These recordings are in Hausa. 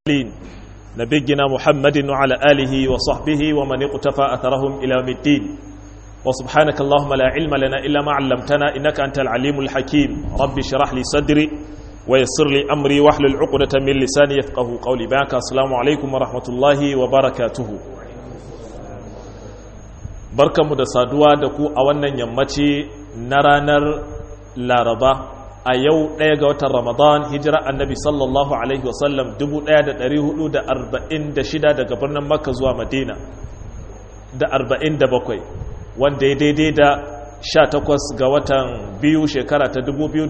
المرسلين نبينا محمد وعلى آله وصحبه ومن اقتفى أثرهم إلى يوم الدين وسبحانك اللهم لا علم لنا إلا ما علمتنا إنك أنت العليم الحكيم ربي اشرح لي صدري ويسر لي أمري واحلل عقدة من لساني يفقه قولي باك السلام عليكم ورحمة الله وبركاته barkanmu da saduwa da ku a wannan yammaci na ranar laraba a yau ɗaya ga watan ramadan hijira annabi sallallahu alaihi wasallam 1446 daga birnin makka zuwa madina da 47 wanda ya daidai da 18 ga watan biyu shekara ta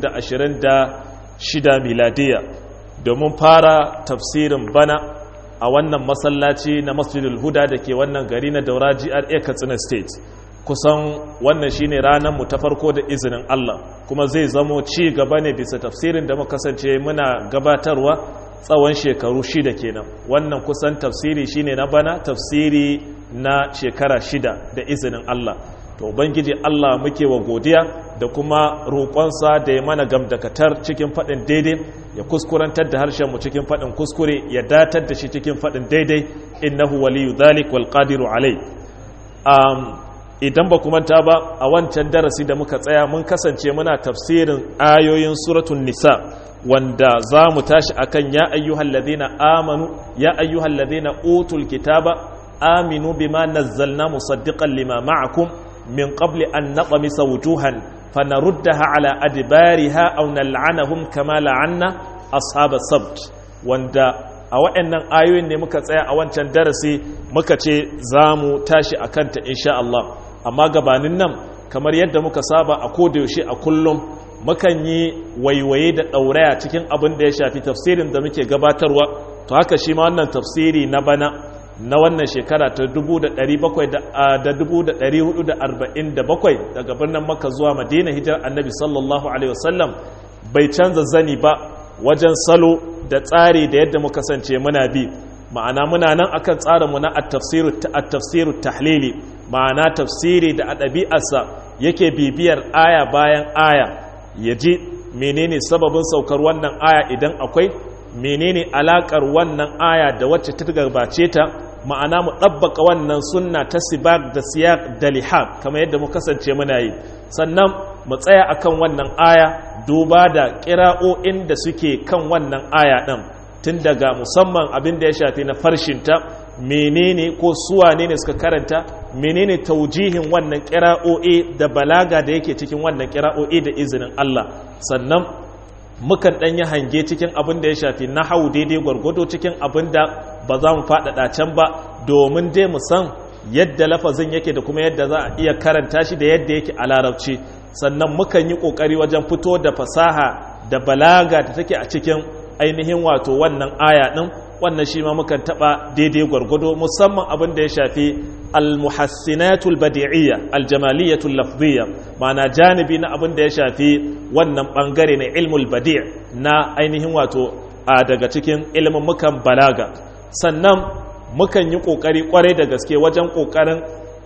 2026 miladiya domin fara tafsirin bana a wannan masallaci na masjidul huda da ke wannan gari na daura GRA katsina state kusan wannan shine ranar mu ta farko da izinin Allah kuma zai zamo ci gaba ne bisa tafsirin da muka kasance muna gabatarwa tsawon shekaru shida kenan wannan kusan tafsiri shine na bana tafsiri na shekara shida da izinin Allah to ubangiji Allah muke wa godiya da kuma roƙonsa da ya mana gamdakatar cikin faɗin daidai ya kuskurantar da harshen mu cikin faɗin kuskure ya datar da shi cikin faɗin daidai innahu waliyu dhalik wal qadiru alai um, idan ba manta ba a wancan darasi da muka tsaya mun kasance muna tafsirin ayoyin suratun nisa wanda za mu tashi akan ya ayyuhal ladina amanu ya ayyuhal ladina utul kitaba aminu bima nazzalna musaddiqan lima ma'akum min qabli an naqmisa wujuhan fanaruddaha ala adbariha aw nal'anahum kama la'anna ashabas sabt wanda a waɗannan ayoyin ne muka tsaya a wancan darasi muka ce za mu tashi a kanta insha Allah amma gabanin nan kamar yadda muka saba a kodayaushe a kullum mukan yi waiwaye da ɗauraya cikin abin da ya shafi tafsirin da muke gabatarwa to haka shi ma wannan tafsiri na bana na wannan shekara ta 1447 daga birnin maka zuwa madina hijirar annabi sallallahu alaihi wasallam bai canza zani ba wajen salo da tsari da yadda muka kasance muna bi ma'ana muna nan akan tsarinmu na at-tafsiru tahlili ma'ana tafsiri da a ɗabi'arsa yake bibiyar aya bayan aya ya ji menene sababin saukar wannan aya idan akwai menene alakar wannan aya da wacce ta gabace ta ma'ana mu ɗabbaka wannan sunna ta sibak da siyak da lihab kamar yadda mu kasance muna yi sannan mu tsaya akan wannan aya duba da ƙira'o'in da suke kan wannan aya ɗin tun daga musamman abin da ya shafi na farshinta menene ko suwa ne ne suka karanta menene taujihin wannan ƙira'o'i da balaga da yake cikin wannan ƙira'o'i da izinin Allah sannan mukan ɗan yi hange cikin abin da ya shafi na hau daidai gwargwado cikin abin da ba za mu faɗaɗa can ba domin dai mu san yadda lafazin yake da kuma yadda za a iya karanta shi da yadda yake a larabci sannan mukan yi ƙoƙari wajen fito da fasaha da balaga da take a cikin ainihin wato wannan aya ɗin wannan shi ma mukan taɓa daidai gwargwado musamman abin da ya shafi almuhassinatul badi'iyya aljamaliyatul lafziyya ma'ana janibi na abin da ya shafi wannan bangare na ilmul badi' na ainihin wato a daga cikin ilimin mukan balaga sannan mukan yi kokari kwarai da gaske wajen kokarin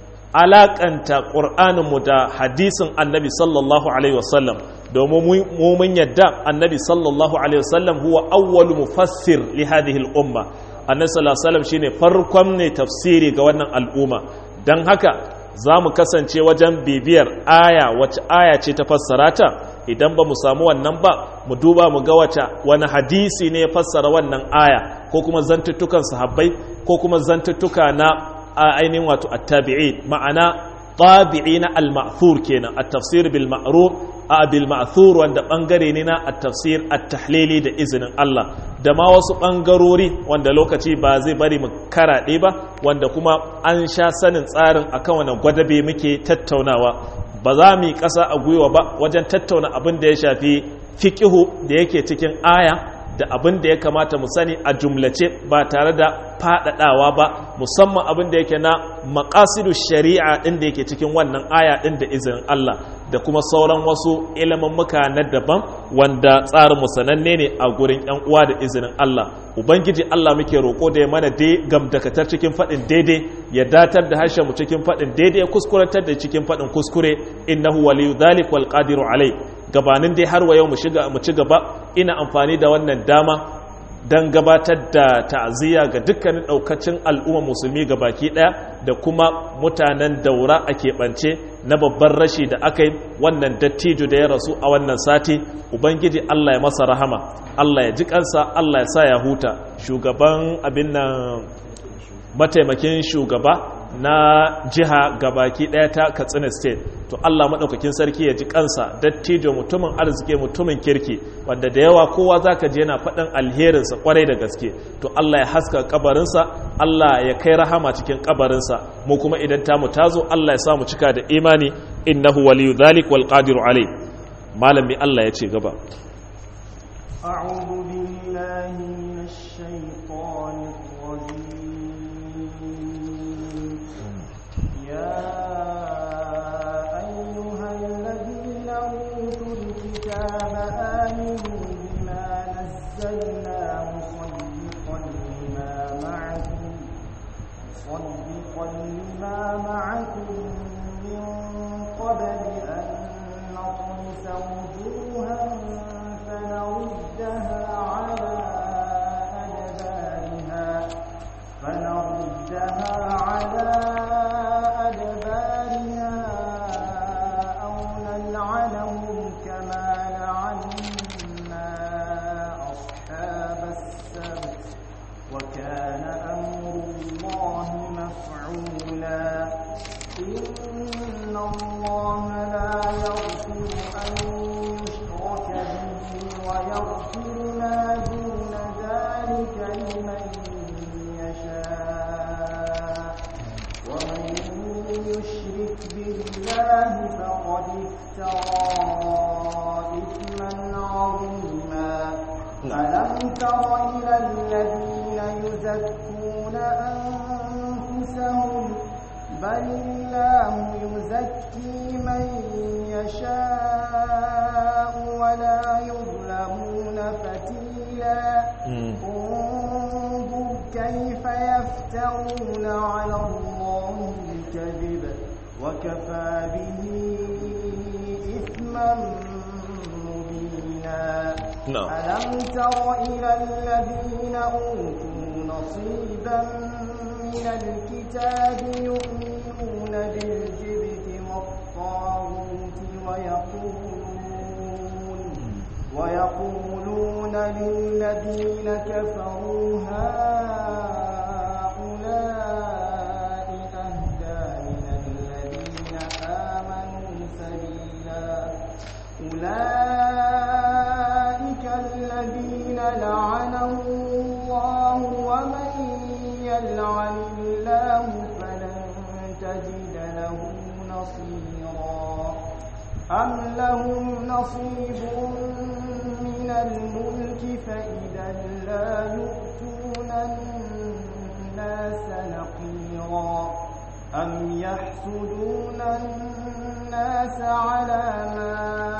alakanta qur'aninmu da hadisin annabi sallallahu alaihi wasallam domin mu mun yadda annabi sallallahu alaihi wasallam huwa awwalu mufassir li hadhihi al-umma annabi sallallahu alaihi wasallam shine farkon ne tafsiri ga wannan al'umma dan haka za mu kasance wajen bibiyar aya wacce aya ce ta fassara ta idan ba mu samu wannan ba mu duba mu ga wacce wani hadisi ne ya fassara wannan aya ko kuma zantuttukan sahabbai ko kuma zantuttuka na ainihin wato attabi'in ma'ana tabi'i na al-ma'thur kenan at-tafsir bil ma'ruf a bil ma'thur wanda bangare ne na at-tafsir at-tahlili da izinin Allah da ma wasu bangarori wanda lokaci ba zai bari mu karaɗe ba wanda kuma an sha sanin tsarin akan wannan gwadabe muke tattaunawa ba za mu yi ƙasa a gwiwa ba wajen tattauna abin da ya shafi fiqihu da yake cikin aya da abin da ya kamata mu sani a jumlace ba tare da faɗaɗawa ba musamman abin da yake na maƙasidu shari'a ɗin da yake cikin wannan aya ɗin da izinin Allah da kuma sauran wasu muka na daban wanda tsarin sananne ne a gurin ‘yan uwa da izinin Allah Ubangiji Allah muke roƙo da ya mana dai gamdakatar cikin faɗin daidai ya datar da harshen mu cikin faɗin daidai ya kuskurantar da cikin faɗin kuskure innahu waliyu dhalik wal qadiru alai gabanin dai har wa yau mu ci gaba ina amfani da wannan dama don gabatar da ta'aziyya ga dukkanin ɗaukacin al'umma musulmi ga baki ɗaya da kuma mutanen daura a keɓance na babban rashi da aka yi wannan dattijo da ya rasu a wannan sati ubangiji allah ya masa rahama allah ya ji kansa allah ya sa ya huta shugaban abin nan mataimakin shugaba na jiha gabaki daya ta katsina state to allah maɗaukakin sarki ya ji kansa dattijo mutumin arziki mutumin kirki wanda da yawa kowa za ka je yana faɗin alherinsa kwarai da gaske to allah ya haska kabarinsa allah ya kai rahama cikin kabarinsa mu kuma idan tamu tazo allah ya samu cika da imani innahu waliyu dhalik wal qadiru alai malami allah ya ce gaba أعوذ بالله من الشيطان الرجيم يا أيها الذين أوتوا الكتاب آمنوا بما نزلنا مصدقا لما معكم مصدقا لما معكم من قبل أن نطمس وجوها فنردها على أدبارها فنردها على أدبارها أو نلعنهم كما لعنا أصحاب السبت وكان أمر الله مفعولا إن الله لا يغفر أن يشرك به ويغفر ما دون ذلك لمن يشاء ومن يشرك بالله فقد افترى إثما عظيما ألم تر إلى الذين يزكون أنفسهم بل الله يزكي من يشاء ولا يظلمون فتيلا انظر كيف يفترون على الله الكذب وكفى به إثما مبينا نعم. ألم تر إلى الذين أوتوا نصيبا من الكتاب يؤمنون بالجبت والطاغوت ويقولون ويقولون للذين كفروا هؤلاء أهدى من الذين آمنوا سبيلا أولئك الذين لعنهم الله ومن يلعن الله فلن تجد له نصيرا أم لهم نصيب من الملك فإذا لا يؤتون الناس نقيرا أم يحسدون الناس على ما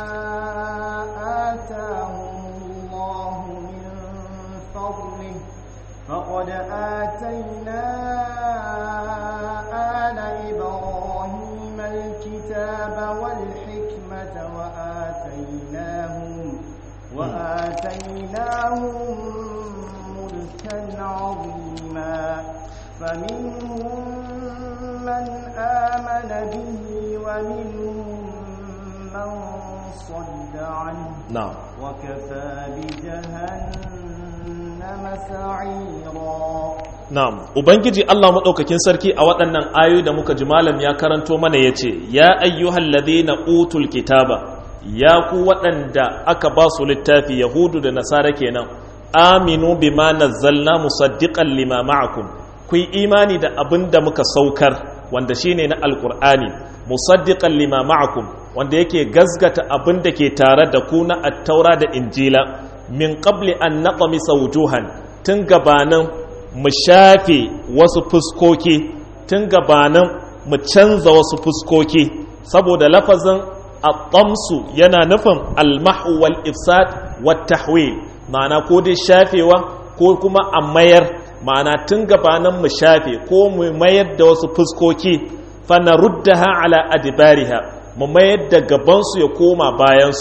آتاهم الله من فضله فقد آتينا آل إبراهيم الكتاب والحكمة وآتيناهم وآتيناهم ملكا عظيما فمنهم من آمن به ومنهم من صد عنه na'am وكفى بجهنم سعيرا Na'am, Ubangiji Allah maɗaukakin sarki a waɗannan ayoyi da muka ji malam ya karanto mana ya ce, Ya ayyuhal ladina utul kitaba, ya ku waɗanda aka ba su littafi Yahudu da Nasara kenan, aminu bima nazzalna musaddiqan lima ma'akum, ku yi imani da abin da muka saukar wanda shine na Alƙur'ani, musaddiqan lima ma'akum, wanda yake gazgata abin da ke tare da ku na attaura da injila, min qabli an naqmisa wujuhan tun gabanin mu shafe wasu fuskoki tun gabanin mu canza wasu fuskoki saboda lafazin at-tamsu yana nufin al-mahwu wal ifsad wat tahwil ma'ana ko dai shafewa ko kuma a mayar ma'ana tun gabanin mu shafe ko mu mayar da wasu fuskoki fa naruddaha ala adbariha mu mayar da gabansu ya koma bayansu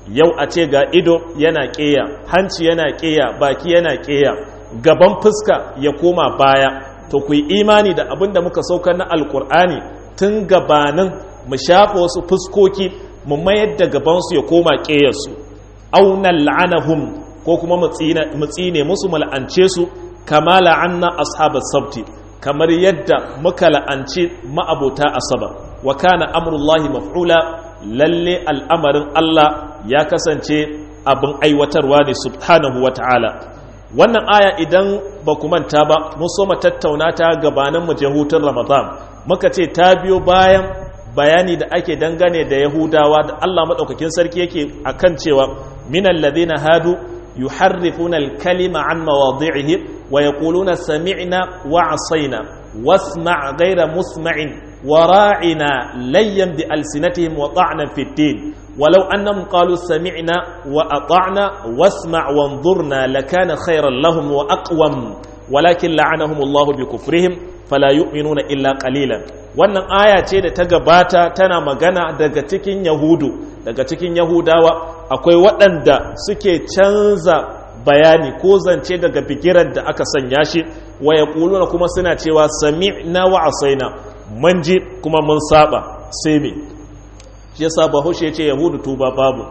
yau a ce ga ido yana ƙeya hanci yana ƙeya baki yana ƙeya gaban fuska ya koma baya to ku yi imani da abin da muka saukar na alkur'ani tun gabanin mu shafa wasu fuskoki mu mayar da gabansu ya koma ƙeyarsu aunan la'anahum ko kuma mu tsine musu mu la'ance su kama la'anna ashabar sabti kamar yadda muka la'anci ma'abota asabar wa kana amrullahi maf'ula lalle al'amarin Allah ya kasance abin aiwatarwa ne subhanahu wa ta'ala wannan aya idan ba ku manta ba mun so mu tattauna ta gabanin mu je hutun ramadan muka ce ta biyo bayan bayani da ake dangane da yahudawa da Allah madaukakin sarki yake akan cewa minal ladina hadu yuharrifuna al-kalima an mawadi'ihi wa yaquluna sami'na wa 'asayna wasma' ghayra musma'in wa ra'ina layyan bi alsinatihim wa ta'na fi ad-din ولو أنهم قالوا سمعنا وأطعنا واسمع وانظرنا لكان خيرا لهم وأقوم ولكن لعنهم الله بكفرهم فلا يؤمنون إلا قليلا wannan aya ce da ta gabata tana magana daga cikin yahudu daga cikin yahudawa akwai waɗanda suke canza bayani ko zance daga bigiran da aka sanya shi wa ya kuma suna cewa sami'na wa asaina mun ji kuma mun saba sai me shi yasa bahaushe ce yahudu tuba babu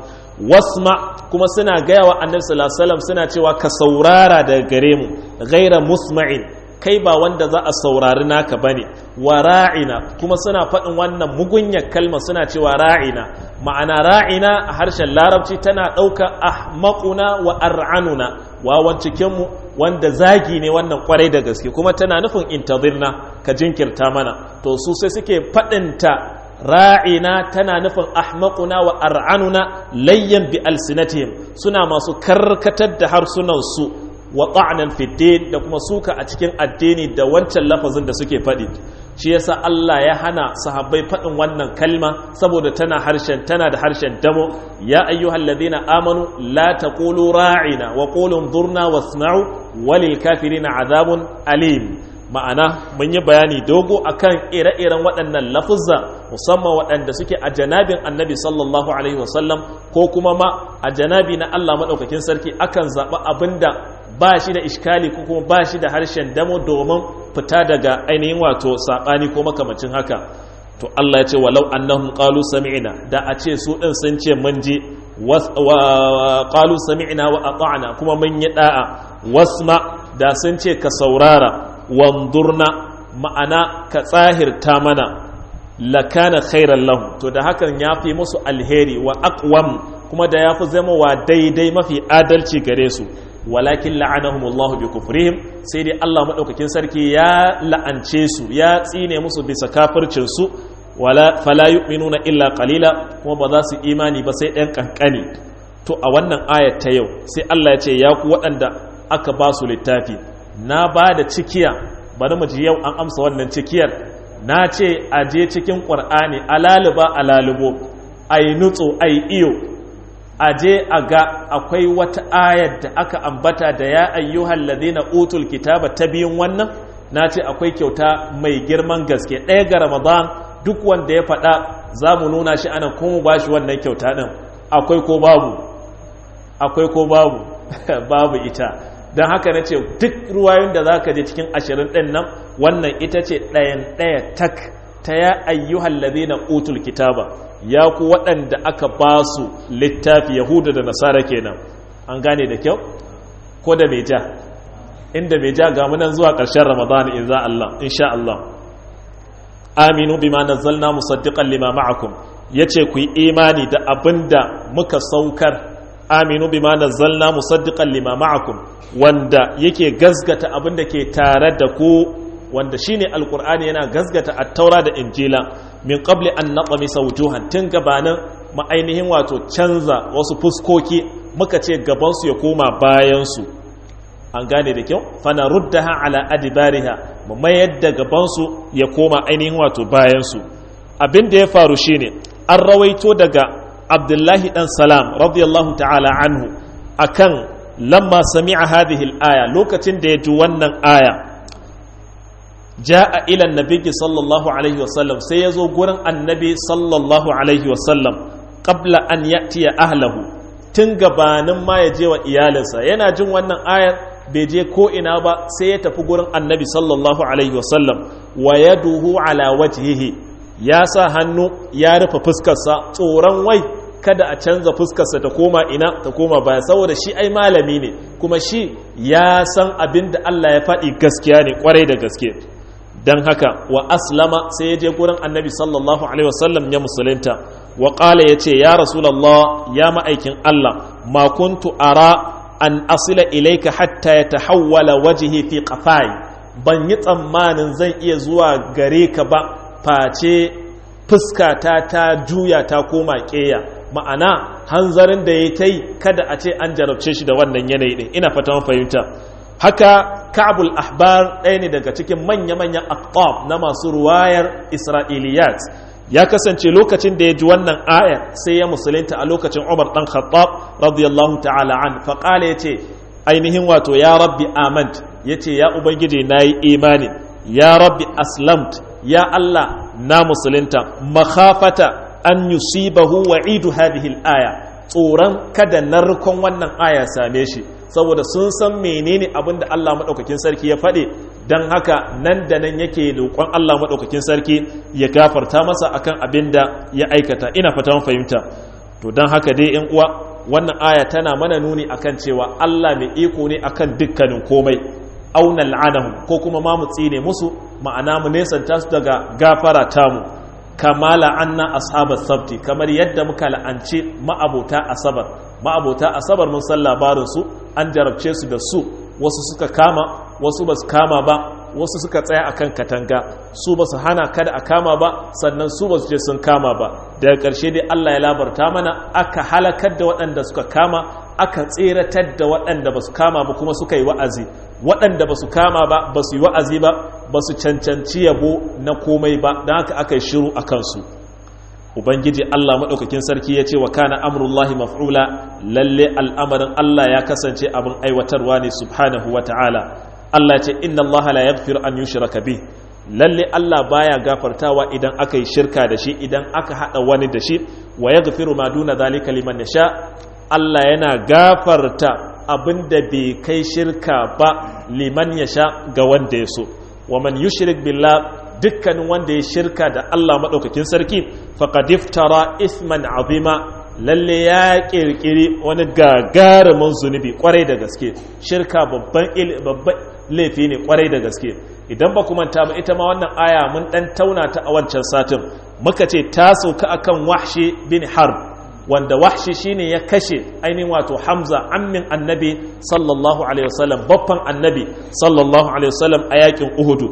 wasma kuma suna gaya wa annabi sallallahu alaihi suna cewa ka saurara daga gare mu ghaira musma'in kai ba wanda za a saurari naka bane wa ra'ina kuma suna faɗin wannan mugunyar kalma suna cewa ra'ina ma'ana ra'ina a harshen larabci tana ɗauka ahmaquna wa ar'anuna wawan cikinmu wanda zagi ne wannan kwarai da gaske kuma tana nufin intazirna ka jinkirta mana to su sai suke faɗinta ra'ina tana nufin ahmaquna wa ar'anuna layyan bi alsinatihim suna masu karkatar da harsunansu wa ta'nan fi da kuma suka a cikin addini da wancan lafazin da suke faɗi shi yasa Allah ya hana sahabbai faɗin wannan kalma saboda tana harshen tana da harshen damo ya ayyuhal ladina amanu la taqulu ra'ina wa qulu dhurna wasma'u walil kafirina azabun alim ma'ana mun yi bayani dogo akan ire-iren waɗannan lafuzza musamman waɗanda suke a janabin annabi sallallahu alaihi wasallam ko kuma ma a janabi na Allah maɗaukakin sarki akan zaɓi abinda ba shi da iskali ko kuma ba shi da harshen damo domin fita daga ainihin wato saɓani ko makamacin haka to Allah ya ce walau annahum qalu sami'na da a ce su ɗin sun ce mun ji qalu sami'na wa ata'na kuma mun yi da'a wasma da sun ce ka saurara wandurna ma'ana ka tsahirta mana lakana khairan lahum to da hakan ya fi musu alheri wa aqwam kuma da ya fi zama wa daidai mafi adalci gare su walakin la'anahumullahu bi kufrihim sai dai Allah madaukakin sarki ya la'ance su ya tsine musu bisa kafircin su wala fala yu'minuna illa qalila kuma ba za su imani ba sai ɗan kankani to a wannan ayat ta yau sai Allah ya ce ya ku waɗanda aka ba su littafi na ba da cikiya bari mu ji yau an amsa wannan cikiyar na ce a je cikin ƙwar'ani alaliba alalibo a yi nutso a yi iyo a je a ga akwai wata ayar da aka ambata da ya ayyuhal ladina utul kitaba ta biyun wannan na ce akwai kyauta mai girman gaske ɗaya ga ramadan duk wanda ya faɗa za mu nuna shi ana kuma ba shi wannan kyauta ɗin akwai ko babu akwai ko babu babu ita don haka na ce duk ruwayoyin da za ka je cikin ashirin ɗin nan wannan ita ce ɗayan ɗaya tak ta ya ayyuhal ladina utul kitaba ya ku waɗanda aka ba su littafi yahuda da nasara kenan an gane da kyau ko da mai ja inda mai ja ga munan zuwa ƙarshen ramadan in za Allah insha Allah aminu bima nazzalna musaddiqan lima ma'akum yace ku yi imani da abinda muka saukar aminu bima nazzalna musaddiqan lima ma'akum wanda yake gazgata abinda ke tare da ku wanda shine alqur'ani yana gazgata at-taura da injila min qabli an naqmisa wujuhan tun gabanin ma'ainihin wato canza wasu fuskoki muka ce gaban su ya koma bayan su an gane da kyau fana ruddaha ala adibariha mu mayar da gaban su ya koma ainihin wato bayan su abin da ya faru shine an rawaito daga abdullahi dan salam radiyallahu ta'ala anhu akan lamma sami'a hadhihi al-aya lokacin da ya ji wannan aya ja'a ila annabi sallallahu alaihi wasallam sai ya zo gurin annabi sallallahu alaihi wasallam qabla an ya'tiya ahlahu tun gabanin ma ya je wa iyalinsa yana jin wannan ayar bai je ko ina ba sai ya tafi gurin annabi sallallahu alaihi wasallam wa yaduhu ala wajhihi ya sa hannu ya rufe fuskarsa tsoron wai kada a canza fuskarsa ta koma ina ta koma baya saboda shi ai malami ne kuma shi ya san abin da Allah ya faɗi gaskiya ne kwarai da gaske don haka wa aslama sai ya je gurin annabi sallallahu alaihi wasallam ya musulunta wa ƙala ya ce ya rasulallah ya ma'aikin Allah ma kuntu ara an asila ilaika hatta ya tahawwala wajihi fi qafai ban yi tsammanin zan iya zuwa gare ka ba face fuskata ta juya ta koma ƙeya ma'ana hanzarin da ya ta yi kada a ce an jarabce shi da wannan yanayi ɗin ina fatan fahimta haka ka'abul ahbar ɗaya ne daga cikin manya-manyan aqtab na masu ruwayar isra'iliyat ya kasance lokacin da ya ji wannan aya sai ya musulunta a lokacin umar ɗan khattab radiyallahu ta'ala an faƙala ya ce ainihin wato ya rabbi amant ya ce ya ubangiji na yi imani ya rabbi aslamt ya allah na musulunta makhafata an yusibahu wa'idu hadhihi al-aya tsoron kada narkon wannan aya same shi saboda sun san menene abin da Allah madaukakin sarki ya faɗi dan haka nan da nan yake roƙon Allah madaukakin sarki ya gafarta masa akan abin da ya aikata ina fata mun fahimta to dan haka dai ƴan uwa wannan aya tana mana nuni akan cewa Allah mai iko ne akan dukkanin komai auna la'anahum ko kuma ma mu tsine musu ma'ana mu nesanta su daga gafara tamu kama la'anna ashabar sabti kamar yadda muka la'anci ma'abota asabar ma'abota asabar mun san labarin su an jarabce su da su wasu suka kama wasu ba su kama ba wasu suka tsaya akan katanga su ba su hana kada a kama ba sannan su ba su je sun kama ba daga ƙarshe dai Allah ya labarta mana aka halakar da waɗanda suka kama aka tseratar da waɗanda ba su kama ba kuma suka yi wa'azi waɗanda ba su kama ba ba su yi wa'azi ba ba su cancanci yabo na komai ba don haka aka yi shiru a kansu ubangiji allah maɗaukakin sarki ya ce wa kana amurullahi maf'ula lalle al'amarin allah ya kasance abin aiwatarwa ne subhanahu wa ta'ala allah ce inna allaha la yaghfiru an yushraka bih lalle allah baya gafartawa idan aka yi shirka da shi idan aka hada wani da shi wa yaghfiru ma duna zalika liman yasha allah yana gafarta abin da bai kai shirka ba liman ya sha ga wanda ya so wa man yushrik billah dukkanin wanda ya shirka da Allah maɗaukakin sarki faqad iftara isman azima lalle ya kirkiri wani gagarumin zunubi kwarai da gaske shirka babban babban laifi ne kwarai da gaske idan ba ku manta ba ita ma wannan aya mun dan tauna ta a wancan satin muka ce ta sauka akan wahshi bin harb wanda wahshi shine ya kashe ainihin wato hamza ammin annabi sallallahu alaihi wasallam babban annabi sallallahu alaihi wasallam a yakin uhudu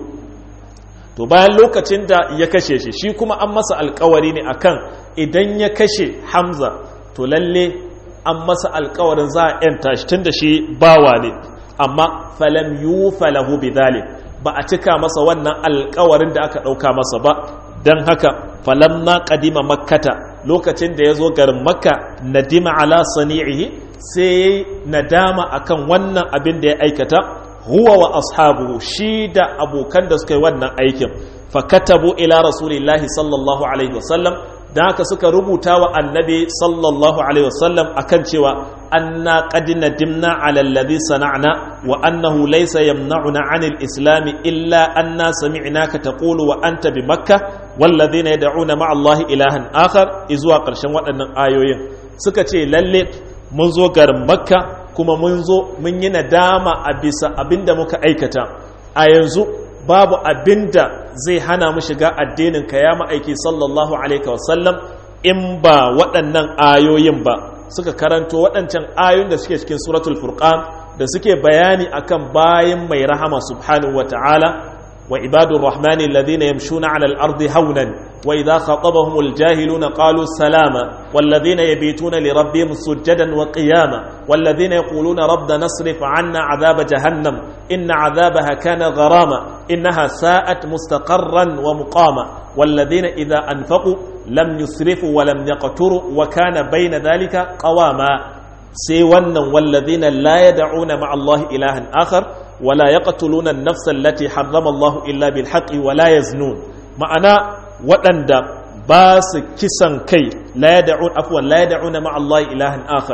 to bayan lokacin da ya kashe shi shi kuma an masa alkawari ne akan idan ya kashe hamza to lalle an masa alkawarin za a yanta shi tunda shi bawa ne amma falam yufa lahu bidhalik ba a cika masa wannan alkawarin da aka dauka masa ba dan haka falam na kadima makkata lokacin da ya zo garin makka nadima ala sani'ihi sai nadama akan wannan abin da ya aikata huwa wa ashabu shi da abokan da suka yi wannan aikin fakatabu ila rasulillahi sallallahu alaihi wasallam da haka suka rubuta wa annabi sallallahu alaihi wasallam akan cewa anna qad nadimna ala alladhi sana'na wa annahu laysa yamna'una 'anil islam illa anna sami'naka taqulu wa anta bi makkah walladhina yad'una ma'a allahi ilahan akhar izuwa karshen waɗannan ayoyin suka ce lalle mun zo garin makka kuma mun zo mun yi nadama a bisa abinda muka aikata a yanzu babu abinda zai hana mu shiga addinin ka ya ma'aiki sallallahu alaihi wasallam in ba waɗannan ayoyin ba suka karanto waɗancan ayoyin da suke cikin suratul furqan da suke bayani akan bayan mai rahama subhanahu wa ta'ala wa ibadur rahmani alladhina yamshuna 'ala al-ardi hawnan wa idha khatabahum al-jahiluna qalu salama walladhina yabituna li rabbihim sujadan wa qiyama walladhina yaquluna rabbana asrif 'anna 'adhaba jahannam inna 'adhabaha kana gharama innaha sa'at mustaqarran wa muqama walladhina idha anfaqu lam yusrifu wa lam yaqturu wa kana bayna dhalika qawama sai wannan walladhina la yad'una ma'a Allah ilahan akhar wa la yaqtuluna an-nafsa allati harrama Allah illa bil haqqi wa la yaznun ma'ana waɗanda ba su kisan kai la yad'un afwan la yad'una ma'a Allah ilahan akhar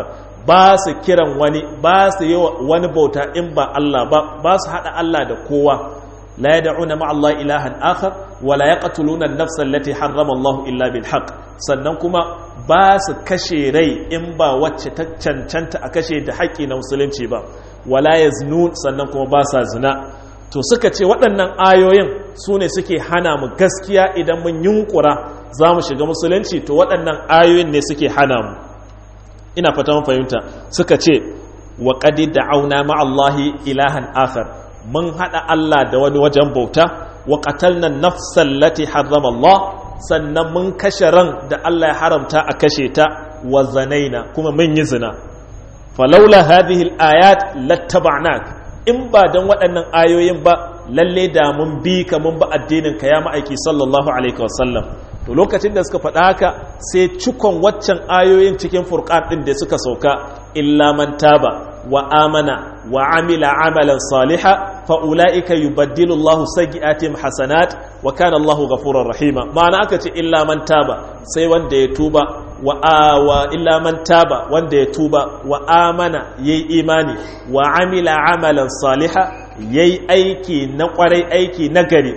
ba su kiran wani ba su yi wani bauta in ba Allah ba ba su haɗa Allah da kowa la yad'una ma'a Allah ilahan akhar wa la yaqtuluna an-nafsa allati harrama Allah illa bil haqq sannan kuma ba su kashe rai in ba wacce ta cancanta a kashe da haƙƙi na musulunci ba wala yaznun sannan kuma ba sa zina to suka ce waɗannan ayoyin su ne suke hana mu gaskiya idan mun yunkura za mu shiga musulunci to waɗannan ayoyin ne suke hana mu ina fata mun fahimta suka ce wa qad da'awna ma'allahi ilahan akhar mun hada Allah da wani wajen bauta wa qatalna nafsan lati harrama Allah sannan mun kashe ran da Allah ya haramta a kashe ta wa zanaina kuma mun yi zina falaula hadhihi al-ayat lattaba'nak in ba dan waɗannan ayoyin ba lalle da mun bi ka mun ba addinin ka ya ma'aiki sallallahu alaihi wasallam to lokacin da suka faɗa haka sai cikon waccan ayoyin cikin furqan ɗin da suka sauka illa man taba wa amana wa amila amalan saliha fa ulaika yubaddilu Allahu sayyi'atihim hasanat wa kana Allahu ghafurur rahima ma'ana aka ce illa man taba sai wanda ya tuba wa wa illa man taba wanda ya tuba wa amana yayi imani wa amila amalan saliha yayi aiki na kwarai aiki na gari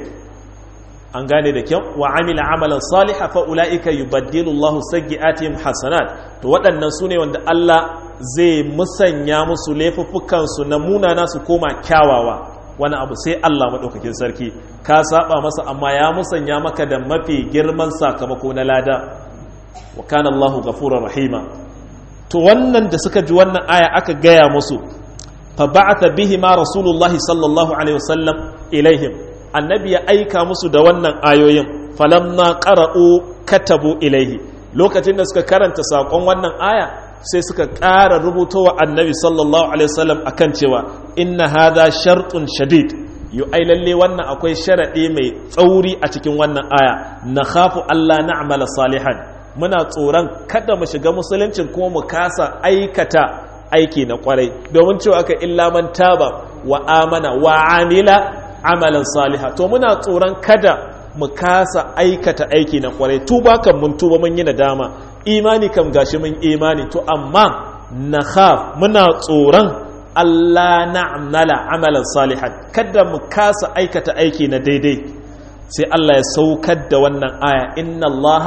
an gane da kyau wa amila amalan saliha fa ulaika yubaddilu Allahu sayyi'atihim hasanat to waɗannan sune wanda Allah zai musanya musu laifuffukan su na munana su koma kyawawa wani abu sai Allah madaukakin sarki ka saba masa amma ya musanya maka da mafi girman sakamako na lada wa kana Allahu ghafurur rahima to wannan da suka ji wannan aya aka gaya musu fa ba'atha bihi ma rasulullahi sallallahu alaihi wasallam ilaihim annabi ya aika musu da wannan ayoyin falamma qara'u katabu ilaihi lokacin da suka karanta sakon wannan aya sai suka ƙara rubutowa annabi sallallahu alaihi wasallam akan cewa inna hadha shartun shadid yu ai lalle wannan akwai sharadi mai tsauri a cikin wannan aya na khafu Allah na'mala salihan muna tsoron kada mu shiga musuluncin kuma mu kasa aikata aiki na kwarai domin cewa aka illa man taba wa amana wa amila amalan saliha to muna tsoron kada mu kasa aikata aiki na kwarai tuba kan mun tuba mun yi nadama imani kam gashi mun imani to amma na muna tsoron Allah na'mala amalan salihan kada mu kasa aikata aiki na daidai sai Allah ya saukar da wannan aya inna Allah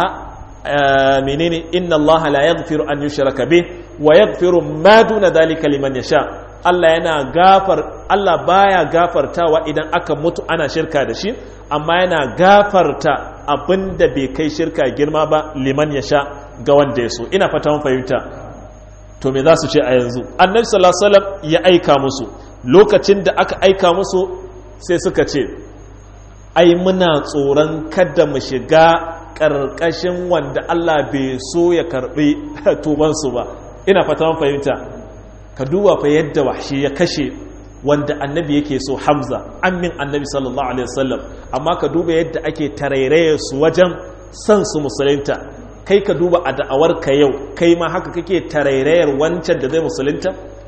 menene inna Allah la yaghfiru an yushraka bih wa yaghfiru ma duna dhalika liman yasha Allah yana gafar Allah baya gafartawa idan aka mutu ana shirka da shi amma yana gafarta abinda bai kai shirka girma ba liman ya sha ga wanda ya so ina fata mun fahimta to me za su ce a yanzu annabi sallallahu alaihi wasallam ya aika musu lokacin da aka aika musu sai suka ce ai muna tsoron kada mu shiga ƙarƙashin wanda Allah bai so ya karɓi tubansu ba ina fata mun fahimta ka duba fa yadda wahshi ya kashe wanda annabi yake so hamza amin annabi sallallahu alaihi wasallam amma ka duba yadda ake tarairaye su wajen san su musulunta kai ka duba a da'awar ka yau kai ma haka kake tarairayar wancan da zai musulunta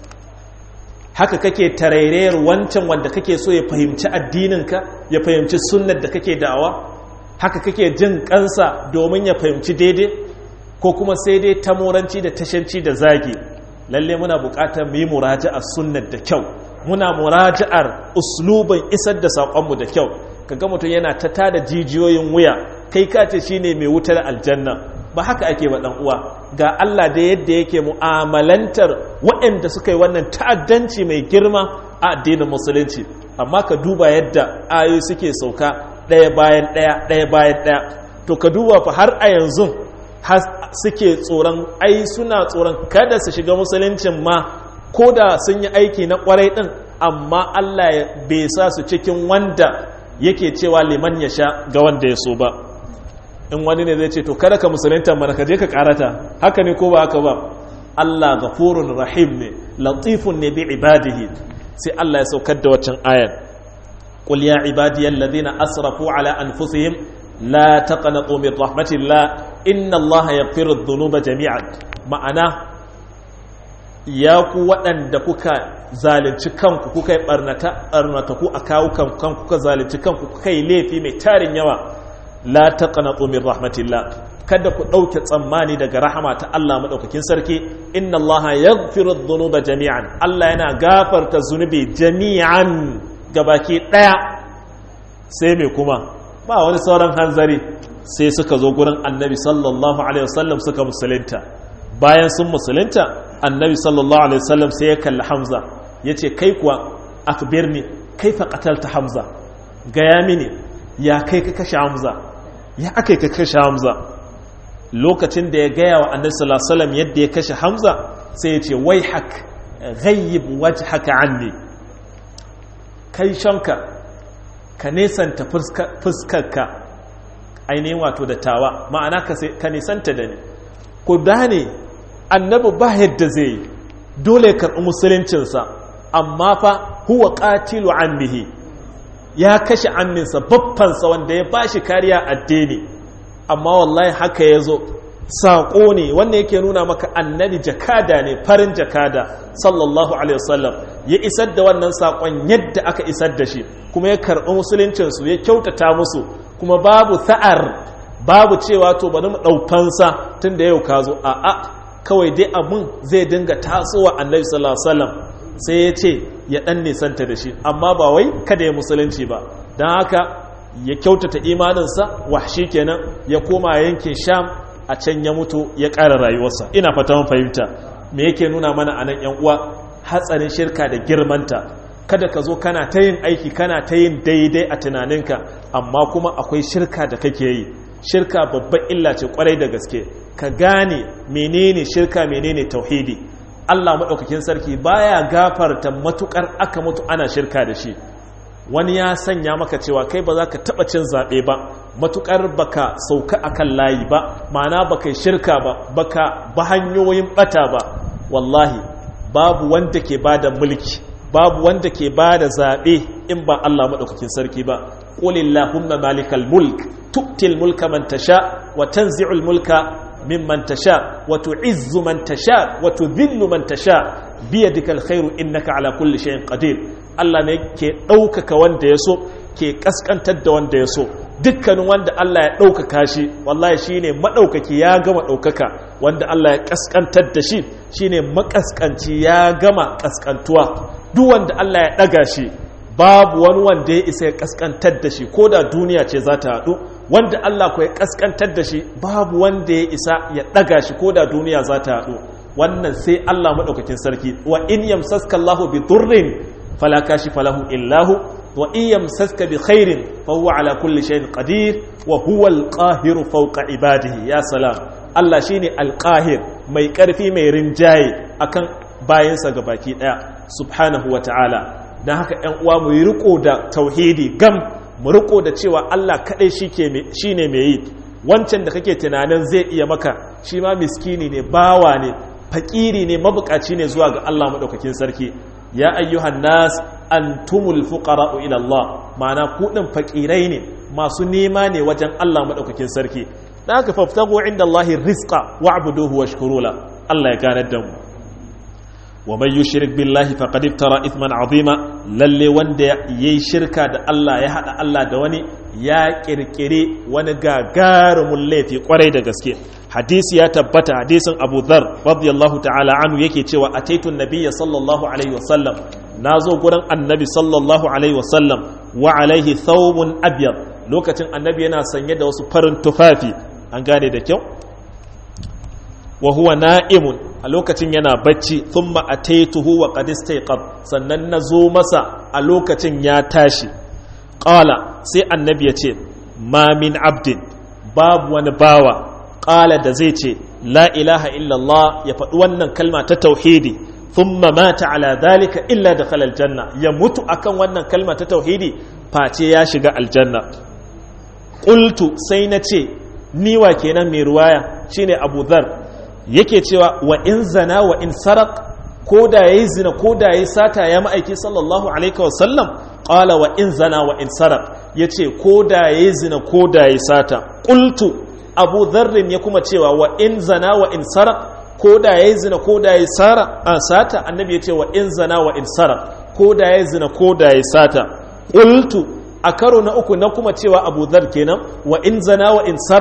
haka kake tarairayar wancan wanda kake so ya fahimci addininka ya fahimci sunnar da kake da'awa haka kake jin kansa domin ya fahimci daidai ko kuma sai dai tamoranci da tashanci da zagi lalle muna buƙatar mu yi muraja'a sunnar da kyau muna muraja'ar uslubin isar da saƙonmu da kyau kaga mutum yana ta tada jijiyoyin wuya kai ka ce shine mai wutar aljanna ba haka ake ba dan uwa ga Allah da yadda yake mu'amalantar waɗanda suka yi wannan ta'addanci mai girma a addinin musulunci amma ka duba yadda ayoyi suke sauka ɗaya bayan ɗaya ɗaya bayan ɗaya to ka duba fa har a yanzu suke tsoron ai suna tsoron kada su shiga musuluncin ma ko da sun yi aiki na kwarai ɗin amma Allah bai sa su cikin wanda yake cewa liman ya sha ga wanda ya so ba in wani ne zai ce to kada ka musulunta mana ka je ka karata haka ne ko ba haka ba Allah ghafurun rahim ne latifun ne bi ibadihi sai Allah ya saukar da waccan ayar qul ya ibadiyal ladina asrafu ala anfusihim la taqnatu min rahmatillah inna Allah yaghfiru dhunuba jami'an ma'ana ya ku waɗanda kuka zalunci kanku kuka yi ɓarnata ku a kawo kanku kuka zalunci kanku kuka yi laifi mai tarin yawa la taqnatu min rahmatillah kada ku ɗauke tsammani daga rahama ta Allah maɗaukakin sarki inna Allah ya dhunuba jami'an Allah yana gafarta zunubi jami'an gabaki ɗaya sai mai kuma ba wani sauran hanzari sai suka zo gurin annabi sallallahu alaihi wasallam suka musulunta bayan sun musulunta annabi sallallahu alaihi wasallam sai ya kalli hamza ya ce kai kuwa akbirni kai fa qatalta hamza gaya mini ya kai ka kashe hamza ya aka ka kashe hamza lokacin da ya gaya wa annabi sallallahu alaihi wasallam yadda ya kashe hamza sai ya ce wai hak ghayyib wajhaka anni kai shanka ka nesanta fuskarka ainihin wato da tawa ma'ana ka nisanta da ni ku dane annabi ba yadda zai yi dole karɓi musuluncinsa amma fa huwa ƙatilu ammihi ya kashe amminsa babbansa wanda ya ba shi kariya addini amma wallahi haka ya zo saƙo ne wanda yake nuna maka annabi jakada ne farin jakada sallallahu alaihi wasallam ya isar da wannan saƙon yadda aka isar da shi kuma ya karɓi musuluncinsu ya kyautata musu kuma babu sa'ar babu cewa to bari mu ɗaufansa tun da yau ka zo a'a kawai dai abun zai dinga tasowa annabi sallallahu alaihi wasallam sai ya ce ya ɗan nisanta da shi amma ba wai kada ya musulunci ba don haka ya kyautata imaninsa wahshi kenan ya koma yankin sham a can ya mutu ya ƙara rayuwarsa ina fata mun fahimta me yake nuna mana a nan yan uwa hatsarin shirka da girmanta kada ka zo kana ta yin aiki kana ta yin daidai a tunaninka amma kuma akwai shirka da kake yi shirka babban illa ce kwarai da gaske ka gane menene shirka menene tauhidi Allah maɗaukakin sarki baya gafarta matukar aka mutu ana shirka da shi wani ya sanya maka cewa kai ba za ka taɓa cin zaɓe ba matukar baka sauka akan layi ba ma'ana baka shirka ba baka ba hanyoyin ɓata ba wallahi babu wanda ke bada mulki babu wanda ke bada zaɓe in ba Allah maɗaukakin sarki ba qulillahumma malikal mulk tu'til mulka man tasha wa tanzi'ul mulka mimman tasha wa tu'izzu man tasha wa tudhillu man tasha biyadikal khairu innaka ala kulli shay'in qadir Allah ne ke ɗaukaka wanda ya so ke ƙasƙantar da wanda ya so dukkanin wanda Allah ya ɗaukaka shi wallahi shine maɗaukaki ya gama ɗaukaka wanda Allah ya ƙasƙantar da shi shine makaskanci ya gama ƙasƙantuwa duk wanda Allah ya ɗaga shi babu wani wanda ya isa ya ƙasƙantar da shi ko da duniya ce za ta haɗu wanda Allah ko ya ƙasƙantar da shi babu wanda ya isa ya ɗaga shi ko da duniya za ta haɗu wannan sai Allah maɗaukakin sarki wa in yamsaska Allahu bi durrin fala kashifa lahu illahu wa in yamsaska bi khairin fa huwa ala kulli shay'in qadir wa huwa al-qahiru fawqa ibadihi ya salam Allah shine al-qahir mai karfi mai rinjaye akan bayansa baki daya subhanahu wa ta'ala dan haka ƴan uwa mu yi riko da tauhidi gam mu riko da cewa Allah kadai shike shine mai yi wancan da kake tunanin zai iya maka shi ma miskini ne bawa ne fakiri ne mabukaci ne zuwa ga Allah madaukakin sarki ya ayyuhan nas antumul fuqara'u ila Allah ma'ana ku din fakirai ne masu nema ne wajen Allah madaukakin sarki dan haka faftagu inda Allah rizqa wa'buduhu washkuru la Allah ya ganar da mu wa man yushrik billahi faqad iftara ithman azima lalle wanda yayi shirka da Allah ya hada Allah da wani ya kirkire wani gagarumin laifi kwarai da gaske hadisi ya tabbata hadisin Abu Dharr radiyallahu ta'ala anhu yake cewa ataitu nabiyya sallallahu alaihi wasallam nazo gurin annabi sallallahu alaihi wasallam wa alaihi thawbun abyad lokacin annabi yana sanye da wasu farin tufafi an gane da kyau wa huwa na'imun a lokacin yana bacci thumma ataituhu wa qad istayqab sannan nazo masa a lokacin ya tashi qala sai annabi ya ce ma min abdin babu wani bawa qala da zai ce la ilaha illallah ya faɗi wannan kalma ta tauhidi thumma mata ala dhalika illa dakhala aljanna ya mutu akan wannan kalma ta tauhidi face ya shiga aljanna qultu sai na ce ni wa kenan mai ruwaya shine abu dhar yake cewa wa in zana wa in sarak ko da yayi zina ko da yayi sata ya ma'aiki sallallahu alaihi wa sallam qala wa in zana wa in sarak yace ko da yayi zina ko da yayi sata qultu abu dharr ya kuma cewa wa in zana wa in sarak ko da yayi zina ko da yayi sara a sata annabi yace wa in zana wa in sarak ko da yayi zina ko da yayi sata qultu a karo na uku na kuma cewa abu dhar kenan wa in zana wa in sarak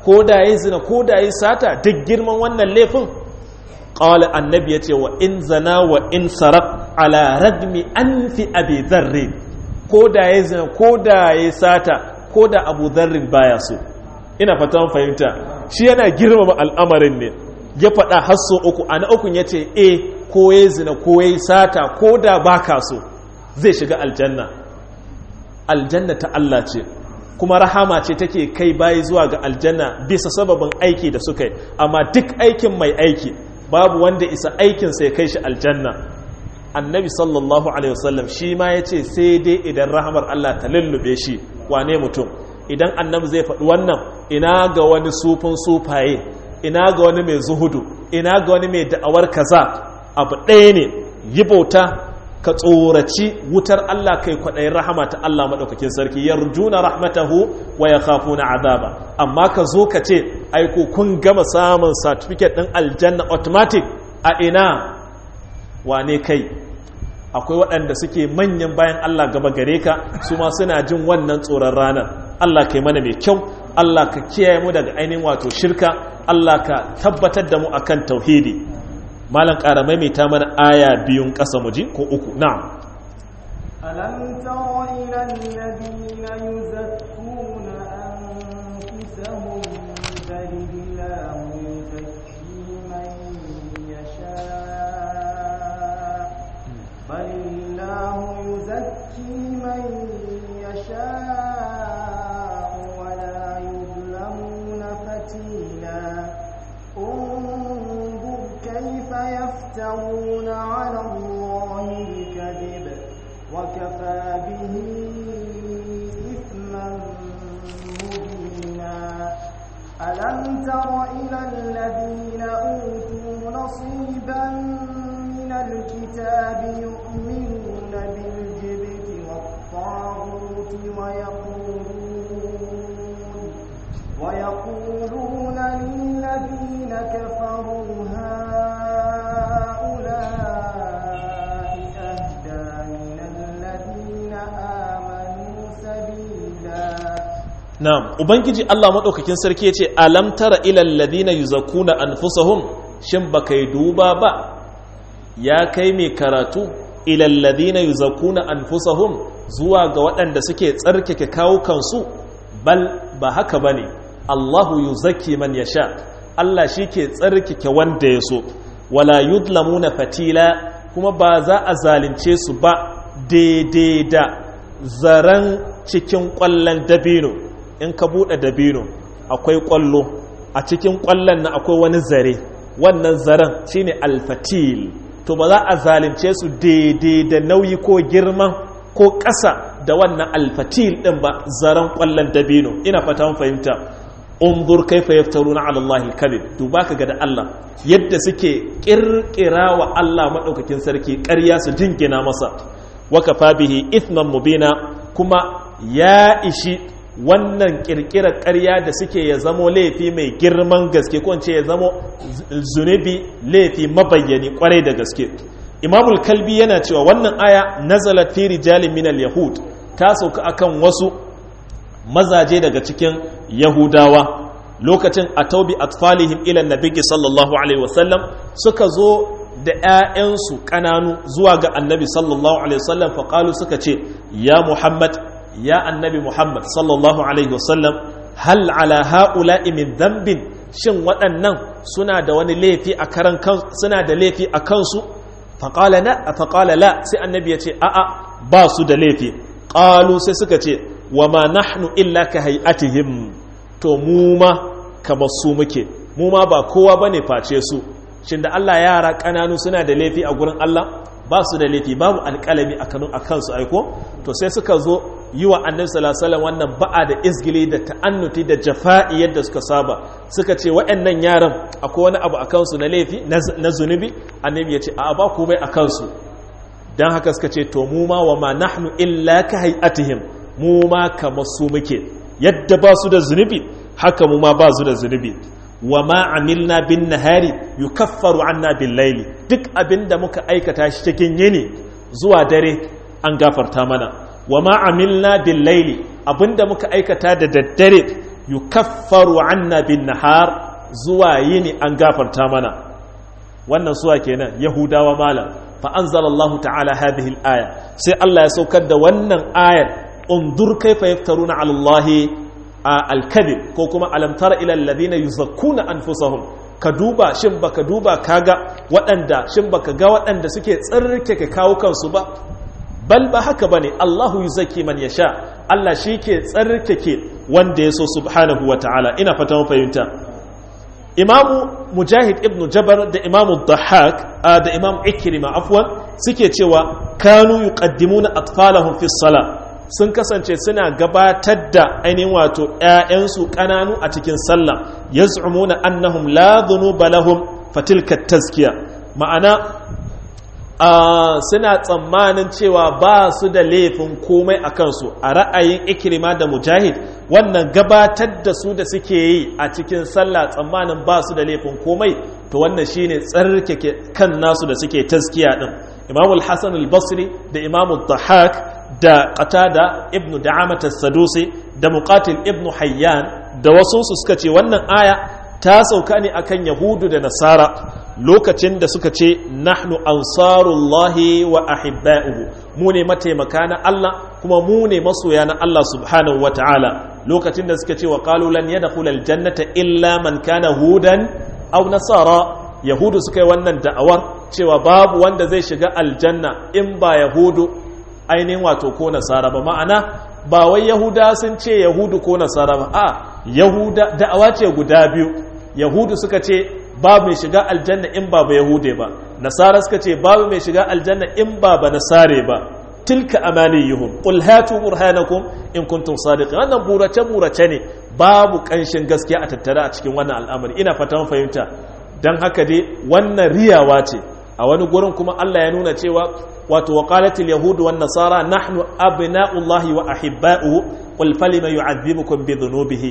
ko da yayi zina ko da yayi sata duk girman wannan laifin qala annabi yace wa in zana wa in saraq ala radmi anfi abi dharr ko da yayi zina ko da yayi sata ko da abu dharr baya so ina fatan fahimta shi yana girmama al'amarin ne ya faɗa hasso uku a na ukun ya ce e ko ya zina ko ya sata ko da ba ka so zai shiga aljanna aljanna ta Allah ce kuma rahama ce take kai bayi zuwa ga aljanna bisa sababin aiki da suka yi amma duk aikin mai aiki babu wanda isa aikinsa ya kai shi aljanna annabi sallallahu alaihi wasallam shi ma ya ce sai dai idan rahamar Allah ta lullube shi wane mutum idan annabi zai faɗi wannan ina ga wani sufin sufaye ina ga wani mai zuhudu ina ga wani mai da'awar kaza abu ɗaya ne yi bauta ka tsoraci wutar Allah kai kwaɗayin rahama ta Allah maɗaukakin sarki yarjuna rahmatahu wa ya na azaba amma ka zo ka ce aiko kun gama samun certificate ɗin aljanna automatic a ina wane kai akwai waɗanda suke manyan bayan Allah gaba gare ka su ma suna jin wannan tsoron ranar Allah kai mana mai kyau Allah ka kiyaye mu daga ainihin wato shirka Allah ka tabbatar da mu akan tauhidi malam ƙara maimaita mana aya biyun ƙasa mu ji ko uku na'am ألم تر إلى الذين يزكون أنفسهم بل الله يزكي من يشاء بل الله يزكي من يشاء ولا يظلمون فتيلا انظر كيف يفترون على الله الكذب وكفى به إثما مبينا ألم تر إلى الذين أوتوا نصيبا من الكتاب يؤمنون بالجبت والطاغوت ويقولون ويقولون للذين كفروا هؤلاء أهدى من الذين آمنوا سبيلا na'am ubangiji Allah madaukakin sarki yace alam tara ilal ladina yuzakuna anfusahum shin baka yi duba ba ya kai mai karatu ilal ladina yuzakuna anfusahum zuwa ga waɗanda suke tsarkake kawukansu bal ba haka bane Allahu yuzakki man yasha Allah shike tsarkake wanda ya so wala yudlamuna fatila kuma ba za a zalunce su ba daidai da zaren cikin ƙwallon dabino in ka buɗe dabino akwai ƙwallo a cikin ƙwallon na akwai wani zare wannan zaren shine alfatil to ba za a zalunce su daidai da nauyi ko girman ko ƙasa da wannan alfatil ɗin ba zaren ƙwallon dabino ina fata mun fahimta unzur kaifa yaftaruna ala Allah al duba ka ga da Allah yadda suke kirkira wa Allah madaukakin sarki ƙarya su jingina masa wa kafa bihi ithman mubina kuma ya ishi wannan kirkirar ƙarya da suke ya zamo laifi mai girman gaske ko ce ya zamo zunubi laifi mabayyani kwarai da gaske imamul kalbi yana cewa wannan aya nazalat fi rijalin minal yahud ta sauka akan wasu mazaje daga cikin yahudawa lokacin a taubi atfalihim ilan nabigi sallallahu alaihi wasallam suka zo da 'ya'yansu ƙananu zuwa ga annabi sallallahu alaihi wasallam faƙalu suka ce ya muhammad ya annabi muhammad sallallahu alaihi wasallam hal ala ha'ula'i min dambin shin waɗannan suna da wani laifi a karan suna da laifi a kansu faƙala na faƙala la sai annabi ya ce a'a ba su da laifi ƙalu sai suka ce wa ma nahnu illa ka hay'atihim to mu ma kamar su muke mu ma ba kowa bane face su shin da Allah yara kananu suna da laifi a gurin Allah ba su da laifi babu alƙalami a kanu a kansu aiko to sai suka zo yi wa annabi sallallahu alaihi wannan ba'a da izgili da ta'annuti da jafa'i yadda suka saba suka ce waɗannan yaran akwai wani abu a kansu na laifi na zunubi annabi ya ce a ba komai a kansu dan haka suka ce to mu ma wa ma nahnu illa ka hay'atihim mu ma kamar su muke yadda ba su da zunubi haka mu ma ba su da zunubi wa ma amilna bin nahari yukaffaru anna bil laili duk abinda muka aikata shi cikin yini zuwa dare an gafarta mana wa ma amilna bil laili abinda muka aikata da daddare yukaffaru anna bin nahar zuwa yini an gafarta mana wannan suwa kenan yahudawa malam fa anzalallahu ta'ala hadhihi al-aya sai Allah ya saukar da wannan ayar undur kaifa yaftaruna 'ala Allah al-kadhib ko kuma alam tara ila alladhina yuzakkuna anfusahum ka duba shin baka duba kaga waɗanda shin baka ga waɗanda suke tsarkake kawo kansu ba bal ba haka bane Allahu yuzakki man yasha Allah shi ke tsarkake wanda ya so subhanahu wa ta'ala ina fata mun fahimta imamu mujahid ibn jabar da imamu dhahak da imamu ikrima afwan suke cewa kanu yuqaddimuna atfalahum fi sala sun kasance suna gabatar da ainihin wato ƴaƴansu ƙananu a cikin sallah yaz'umuna annahum la dhunuba lahum fatilka tazkiya ma'ana suna tsammanin cewa ba su da laifin komai a kansu a ra'ayin ikirima da mujahid wannan gabatar da su da suke yi a cikin sallah tsammanin ba su da laifin komai to wannan shine tsarkake kan nasu da suke taskiya din imamul hasan al-basri da imamul dhahak da qatada ibnu da'amat as-sadusi da muqatil ibnu hayyan da wasu su suka ce wannan aya ta sauka ne akan yahudu da nasara lokacin da suka ce nahnu ansarullahi wa ahibba'uhu mu ne mataimaka na Allah kuma mu ne masoya na Allah subhanahu wa ta'ala lokacin da suka ce wa qalu lan yadkhul aljannata illa man kana hudan aw nasara yahudu suka yi wannan da'awar cewa babu wanda zai shiga aljanna in ba yahudu ainihin wato ko nasara ba ma'ana ba wai yahuda sun ce yahudu ko nasara ba a yahuda da'awa ce guda biyu yahudu suka ce babu mai shiga aljanna in ba ba yahude ba nasara suka ce babu mai shiga aljanna in ba ba nasare ba tilka amaniyuhum qul hatu burhanakum in kuntum sadiqin wannan burace burace ne babu kanshin gaskiya a tattare a cikin wannan al'amari ina fatan fahimta dan haka dai wannan riyawa ce a wani gurin kuma Allah ya nuna cewa wato waqalatil yahud wan nasara nahnu abna'ullahi wa ahibba'uhu qul falima yu'adhibukum bi dhunubihi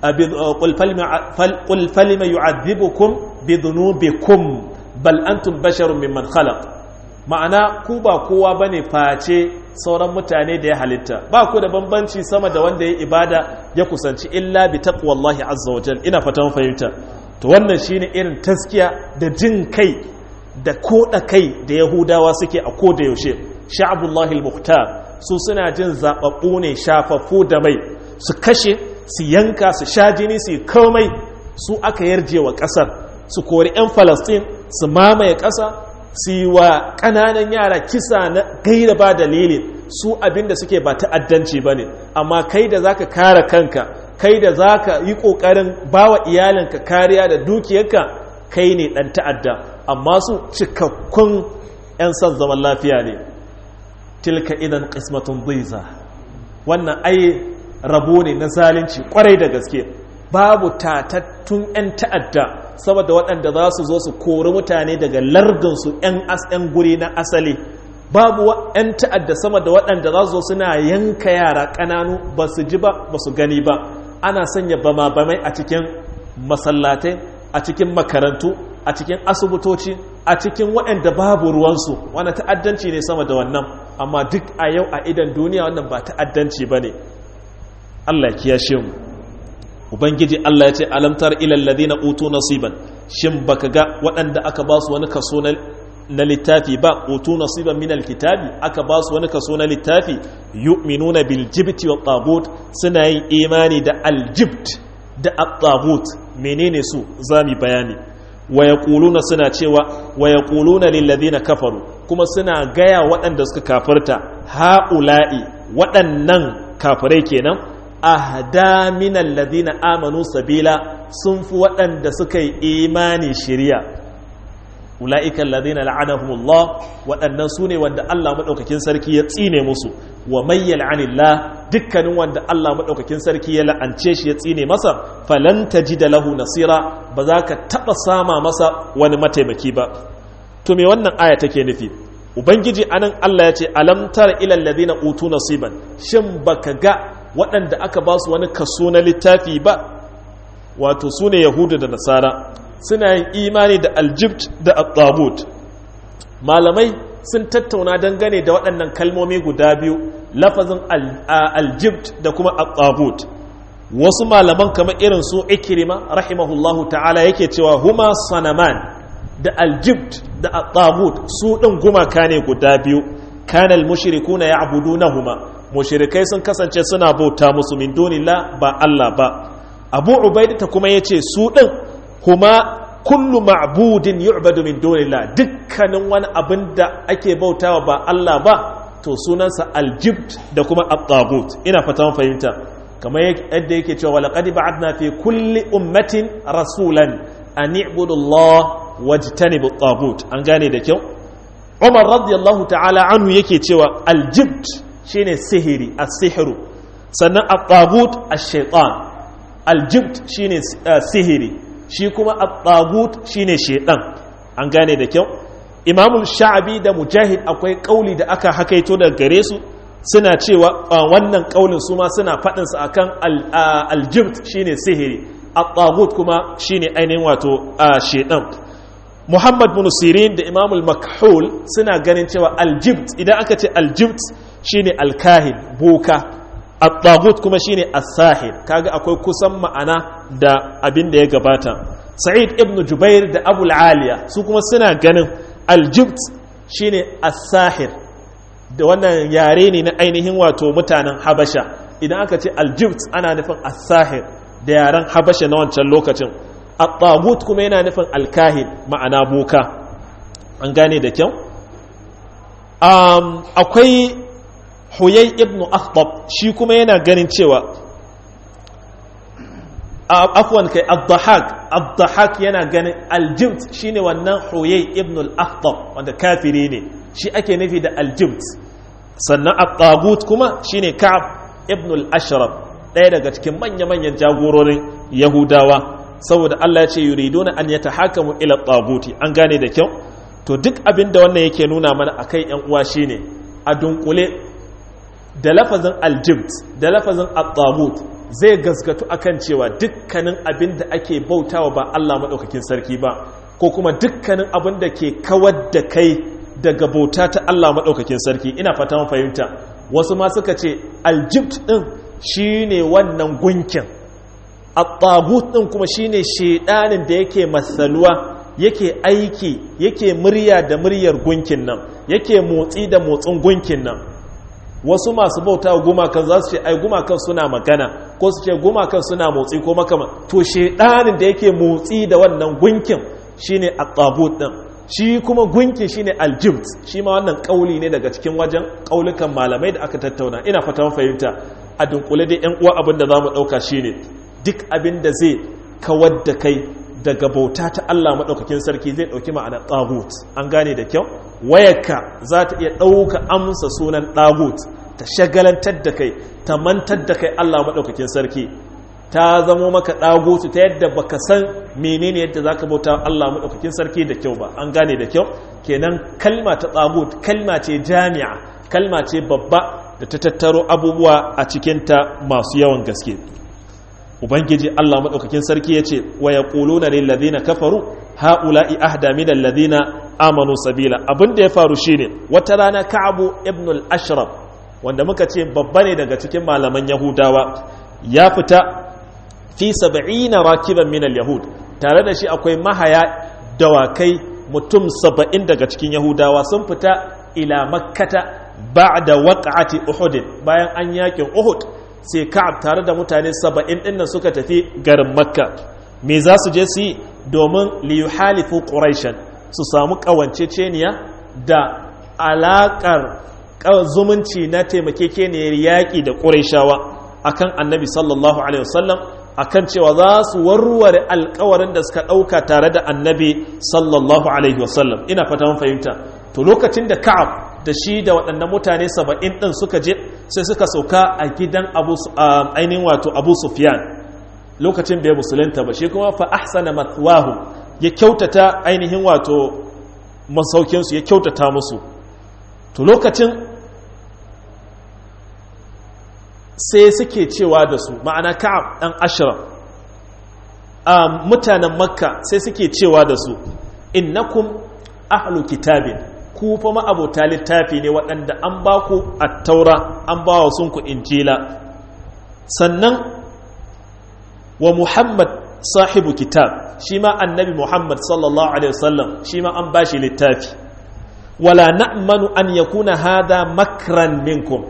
قل فلم يعذبكم بذنوبكم بل أنتم بشر ممن خلق ma'ana ku ba kowa bane face sauran mutane da ya halitta ba ku da bambanci sama da wanda ya ibada ya kusanci illa bi taqwallahi azza wajal ina fatan fahimta to wannan shine irin taskiya da jin kai da koda kai da yahudawa suke a koda yaushe sha'abullahi al-muhtar su suna jin zababbu ne shafaffu da mai su kashe su yanka su sha jini su komai su aka yarje wa ƙasar su kori 'yan falastin su mamaye ƙasa su yi wa ƙananan yara kisa na gaira ba dalili su abinda suke ba ta'addanci ba ne amma kai da za ka kare kanka kai da za ka yi ƙoƙarin ba wa iyalinka kariya da dukiyarka kai ne ɗan ta'adda amma su cikakkun 'yan son zaman lafiya ne tilka idan ƙismatun biza wannan ai rabo ne na zalunci kwarai da gaske babu tatattun 'yan ta'adda saboda waɗanda za su zo su kori mutane daga lardinsu 'yan guri na asali babu 'yan ta'adda sama da waɗanda za su zo suna yanka yara ƙananu ba su ji ba ba su gani ba ana sanya bama-bamai a cikin masallatai a cikin makarantu a cikin asibitoci a cikin waɗanda babu ruwansu wani ta'addanci ne sama da wannan amma duk a yau a idan duniya wannan ba ta'addanci ba ne Allah ya kiyashe mu ubangiji Allah ya ce alamtar ilal ladina utu nasiban shin baka ga waɗanda aka ba su wani kaso na littafi ba utu nasiban min alkitabi aka ba su wani kaso na littafi yu'minuna bil jibti wa tagut suna yin imani da aljibt da at-tagut menene su zami bayani wa yaquluna suna cewa wa yaquluna lil ladina kafaru kuma suna gaya waɗanda suka kafirta ha'ula'i waɗannan kafirai kenan ahda min alladhina amanu sabila sun fi waɗanda suka yi imani shiriya ula'ikan alladhina la'anahumullah waɗannan su ne wanda Allah maɗaukakin sarki ya tsine musu wa may yal'anillah dukkanin wanda Allah maɗaukakin sarki ya la'ance shi ya tsine masa falan tajida lahu nasira ba za ka taɓa sama masa wani mataimaki ba to me wannan aya take nufi ubangiji anan Allah ya ce alam tara ila alladhina utu nasiban shin baka ga waɗanda aka ba su wani kaso na littafi ba wato su ne yahudu da nasara suna yin imani da aljibt da at malamai sun tattauna dangane da waɗannan kalmomi guda biyu lafazin aljibt da kuma at wasu malaman kamar irin su ikirima rahimahullahu ta'ala yake cewa huma sanaman da aljibt da at su ɗin gumaka ne guda biyu kana al-mushrikuna ya'budunahuma mushrikai sun kasance suna bauta musu min dunillah ba Allah ba Abu Ubaida kuma yace su ɗin huma kullu ma'budin yu'badu min dunillah dukkanin wani abin da ake bautawa ba Allah ba to sunansa aljibt da kuma at-tagut ina fata mun fahimta kamar yadda yake cewa walaqad ba'adna fi kulli ummatin rasulan an i'budu Allah wajtanibu at-tagut an gane da kyau Umar radiyallahu ta'ala anhu yake cewa aljibt shine sihiri as-sihru sannan at-tagut ash-shaytan aljibt shine sihiri shi kuma at-tagut shine shaytan an gane da kyau Imam Sha'abi da Mujahid akwai kauli da aka hakaito daga gare su suna cewa wannan kaulin su ma suna faɗin sa akan aljibt shine sihiri at-tagut kuma shine ainihin wato shaytan Muhammad bin Sirin da Imam al-Makhul suna ganin cewa aljibt idan aka ce aljibt shine alkahin boka at-tagut kuma shine as-sahir kaga akwai kusan ma'ana da abin da ya gabata Sa'id ibn Jubair da Abu al-Aliya su kuma suna ganin aljibt shine as-sahir da wannan yare ne na ainihin wato mutanen Habasha idan aka ce aljibt ana nufin as-sahir da yaren Habasha na wancan lokacin at-tagut kuma yana nufin alkahin ma'ana boka an gane da kyau um, akwai huyai ibn akhtab shi kuma yana ganin cewa afwan kai ad-dahak ad-dahak yana ganin aljibt shine wannan huyai ibn al-akhtab wanda kafiri ne shi ake nufi da aljibt sannan at-tagut kuma shine ka'ab ibn al-ashraf ɗaya daga cikin manya-manyan jagororin yahudawa saboda Allah ya ce yuriduna an yatahakamu ila at-taguti an gane da kyau to duk abin da wannan yake nuna mana akai yan uwa shine a dunkule da lafazin aljibt da lafazin at-tagut zai gaskatu akan cewa dukkanin abin da ake bautawa ba Allah madaukakin sarki ba ko kuma dukkanin abin da ke kawar da kai daga bauta ta Allah madaukakin sarki ina fata mun fahimta wasu ma suka ce aljibt din shine wannan gunkin at-tagut din kuma shine shedanin da yake masaluwa yake aiki yake murya da muryar gunkin nan yake motsi da motsin gunkin nan wasu masu bauta gumakan za su ce ai gumakan suna magana ko su ce gumakan suna motsi ko makama to shedanin da yake motsi da wannan gunkin shine at-tabut din shi kuma gunkin shine aljibt shi ma wannan kauli ne daga cikin wajen kaulukan malamai da aka tattauna ina fata mun fahimta a dunkule dai yan uwa abin da zamu dauka shine duk abin da zai kawar da kai daga bauta ta Allah maɗaukakin sarki zai ɗauki ma'ana ɗagut an gane da kyau wayarka za ta iya ɗauka amsa sunan ɗagut ta shagalantar da kai ta mantar da kai Allah maɗaukakin sarki ta zamo maka ɗagutu ta yadda baka san menene yadda za ka bauta Allah maɗaukakin sarki da kyau ba an gane da kyau kenan kalma ta ɗagut kalma ce jami'a kalma ce babba da ta tattaro abubuwa a cikinta masu yawan gaske ubangiji Allah madaukakin sarki yace wa yaquluna lil ladina kafaru haula'i ahda min alladhina amanu sabila abinda ya faru shine wata rana Ka'abu ibn al-Ashraf wanda muka ce babba ne daga cikin malaman Yahudawa ya fita fi 70 rakiban min al-yahud tare da shi akwai mahaya dawakai mutum 70 daga cikin Yahudawa sun fita ila makkata ba'da waqa'ati uhud bayan an yakin uhud sai ka'ab tare da mutane saba'in ɗinnan suka tafi garin makka me za su je su yi domin liyuhalifu ƙuraishen su samu ƙawanceceniya da alaƙar zumunci na taimakekeniyar yaƙi da ƙuraishawa akan annabi sallallahu alaihi wasallam akan cewa za su warware alkawarin da suka ɗauka tare da annabi sallallahu alaihi wasallam ina fata mun fahimta to lokacin da ka'ab da shi da waɗannan mutane saba'in ɗin suka je sai suka sauka a gidan ainihin wato abu sufyan lokacin bai musulunta ba shi kuma fa ahsana matwahu ya kyautata ainihin wato masaukinsu ya kyautata musu to lokacin sai suke cewa da su ma'ana ka'ab ɗan ashraf mutanen makka sai suke cewa da su innakum ahlu kitabin ku fa ma'abota littafi ne waɗanda an ba ku taura an ba wa sun ku injila sannan wa muhammad sahibu kitab shi ma annabi muhammad sallallahu alaihi wasallam shi ma an bashi littafi wala na'manu an yakuna hada makran minkum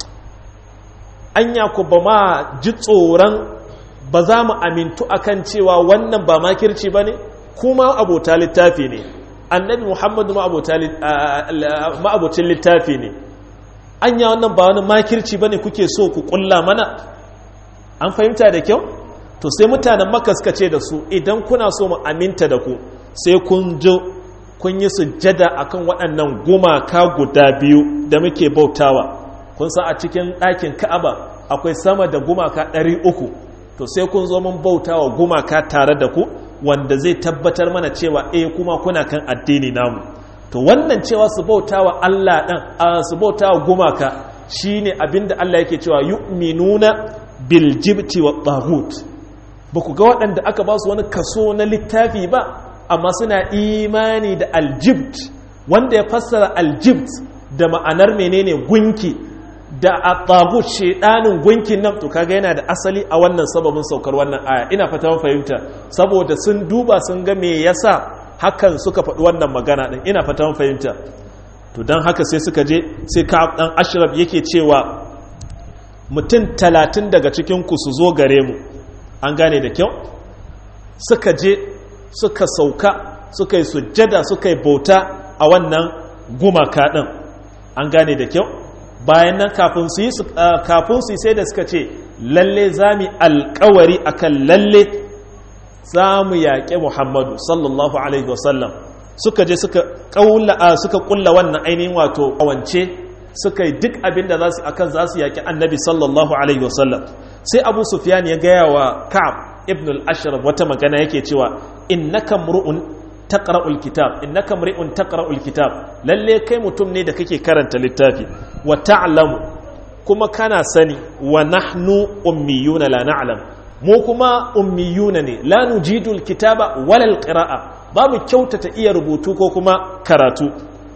anya ku ba ma ji tsoron ba za mu amintu akan cewa wannan ba makirci ba ne kuma abota littafi ne annabi muhammadu ma'abocin littafi ne anya wannan ba wani makirci ba ne kuke so ku kulla mana an fahimta da kyau to sai mutanen maka suka ce da su idan kuna so mu aminta da ku sai kun jo kun yi sujjada akan waɗannan gumaka guda biyu da muke bautawa kun san a cikin ɗakin ka'aba akwai sama da gumaka ɗari uku to sai kun zo mun bautawa gumaka tare da ku wanda zai tabbatar mana cewa eh kuma kuna kan addini namu to wannan cewa su bautawa Allah ɗan su bautawa gumaka shine abinda Allah yake cewa yu'minuna bil jibti wa taghut ba ku ga waɗanda aka ba su wani kaso na littafi ba amma suna imani da aljibt wanda ya fassara aljibt da ma'anar menene gunki da a tagut shedanin gunkin nan to kaga yana da asali a wannan sababin saukar wannan aya ina fata mun fahimta saboda sun duba sun ga me yasa hakan suka faɗi wannan magana din ina fata mun fahimta to dan haka sai suka je sai ka dan ashraf yake cewa mutum talatin daga cikin ku su zo gare mu an gane da kyau suka je suka sauka suka yi sujjada suka yi bauta a wannan gumaka din an gane da kyau bayan nan kafin su yi sai da suka ce lalle za mu alkawari akan lalle za mu yaƙe muhammadu sallallahu alaihi wasallam suka je suka ƙulla wannan ainihin wato kawance suka yi duk abin da za su akan za su yaƙi annabi sallallahu alaihi wasallam sai abu sufyan ya gaya wa ka'ab ibn al-ashraf wata magana yake cewa innaka mru'un taqra'ul kitab innaka mri'un taqra'ul kitab lalle kai mutum ne da kake karanta littafi wa ta'lamu kuma kana sani wa nahnu ummiyuna la na'lam mu kuma ummiyuna ne la nujidul kitaba wala alqira'a babu kyautata iya rubutu ko kuma karatu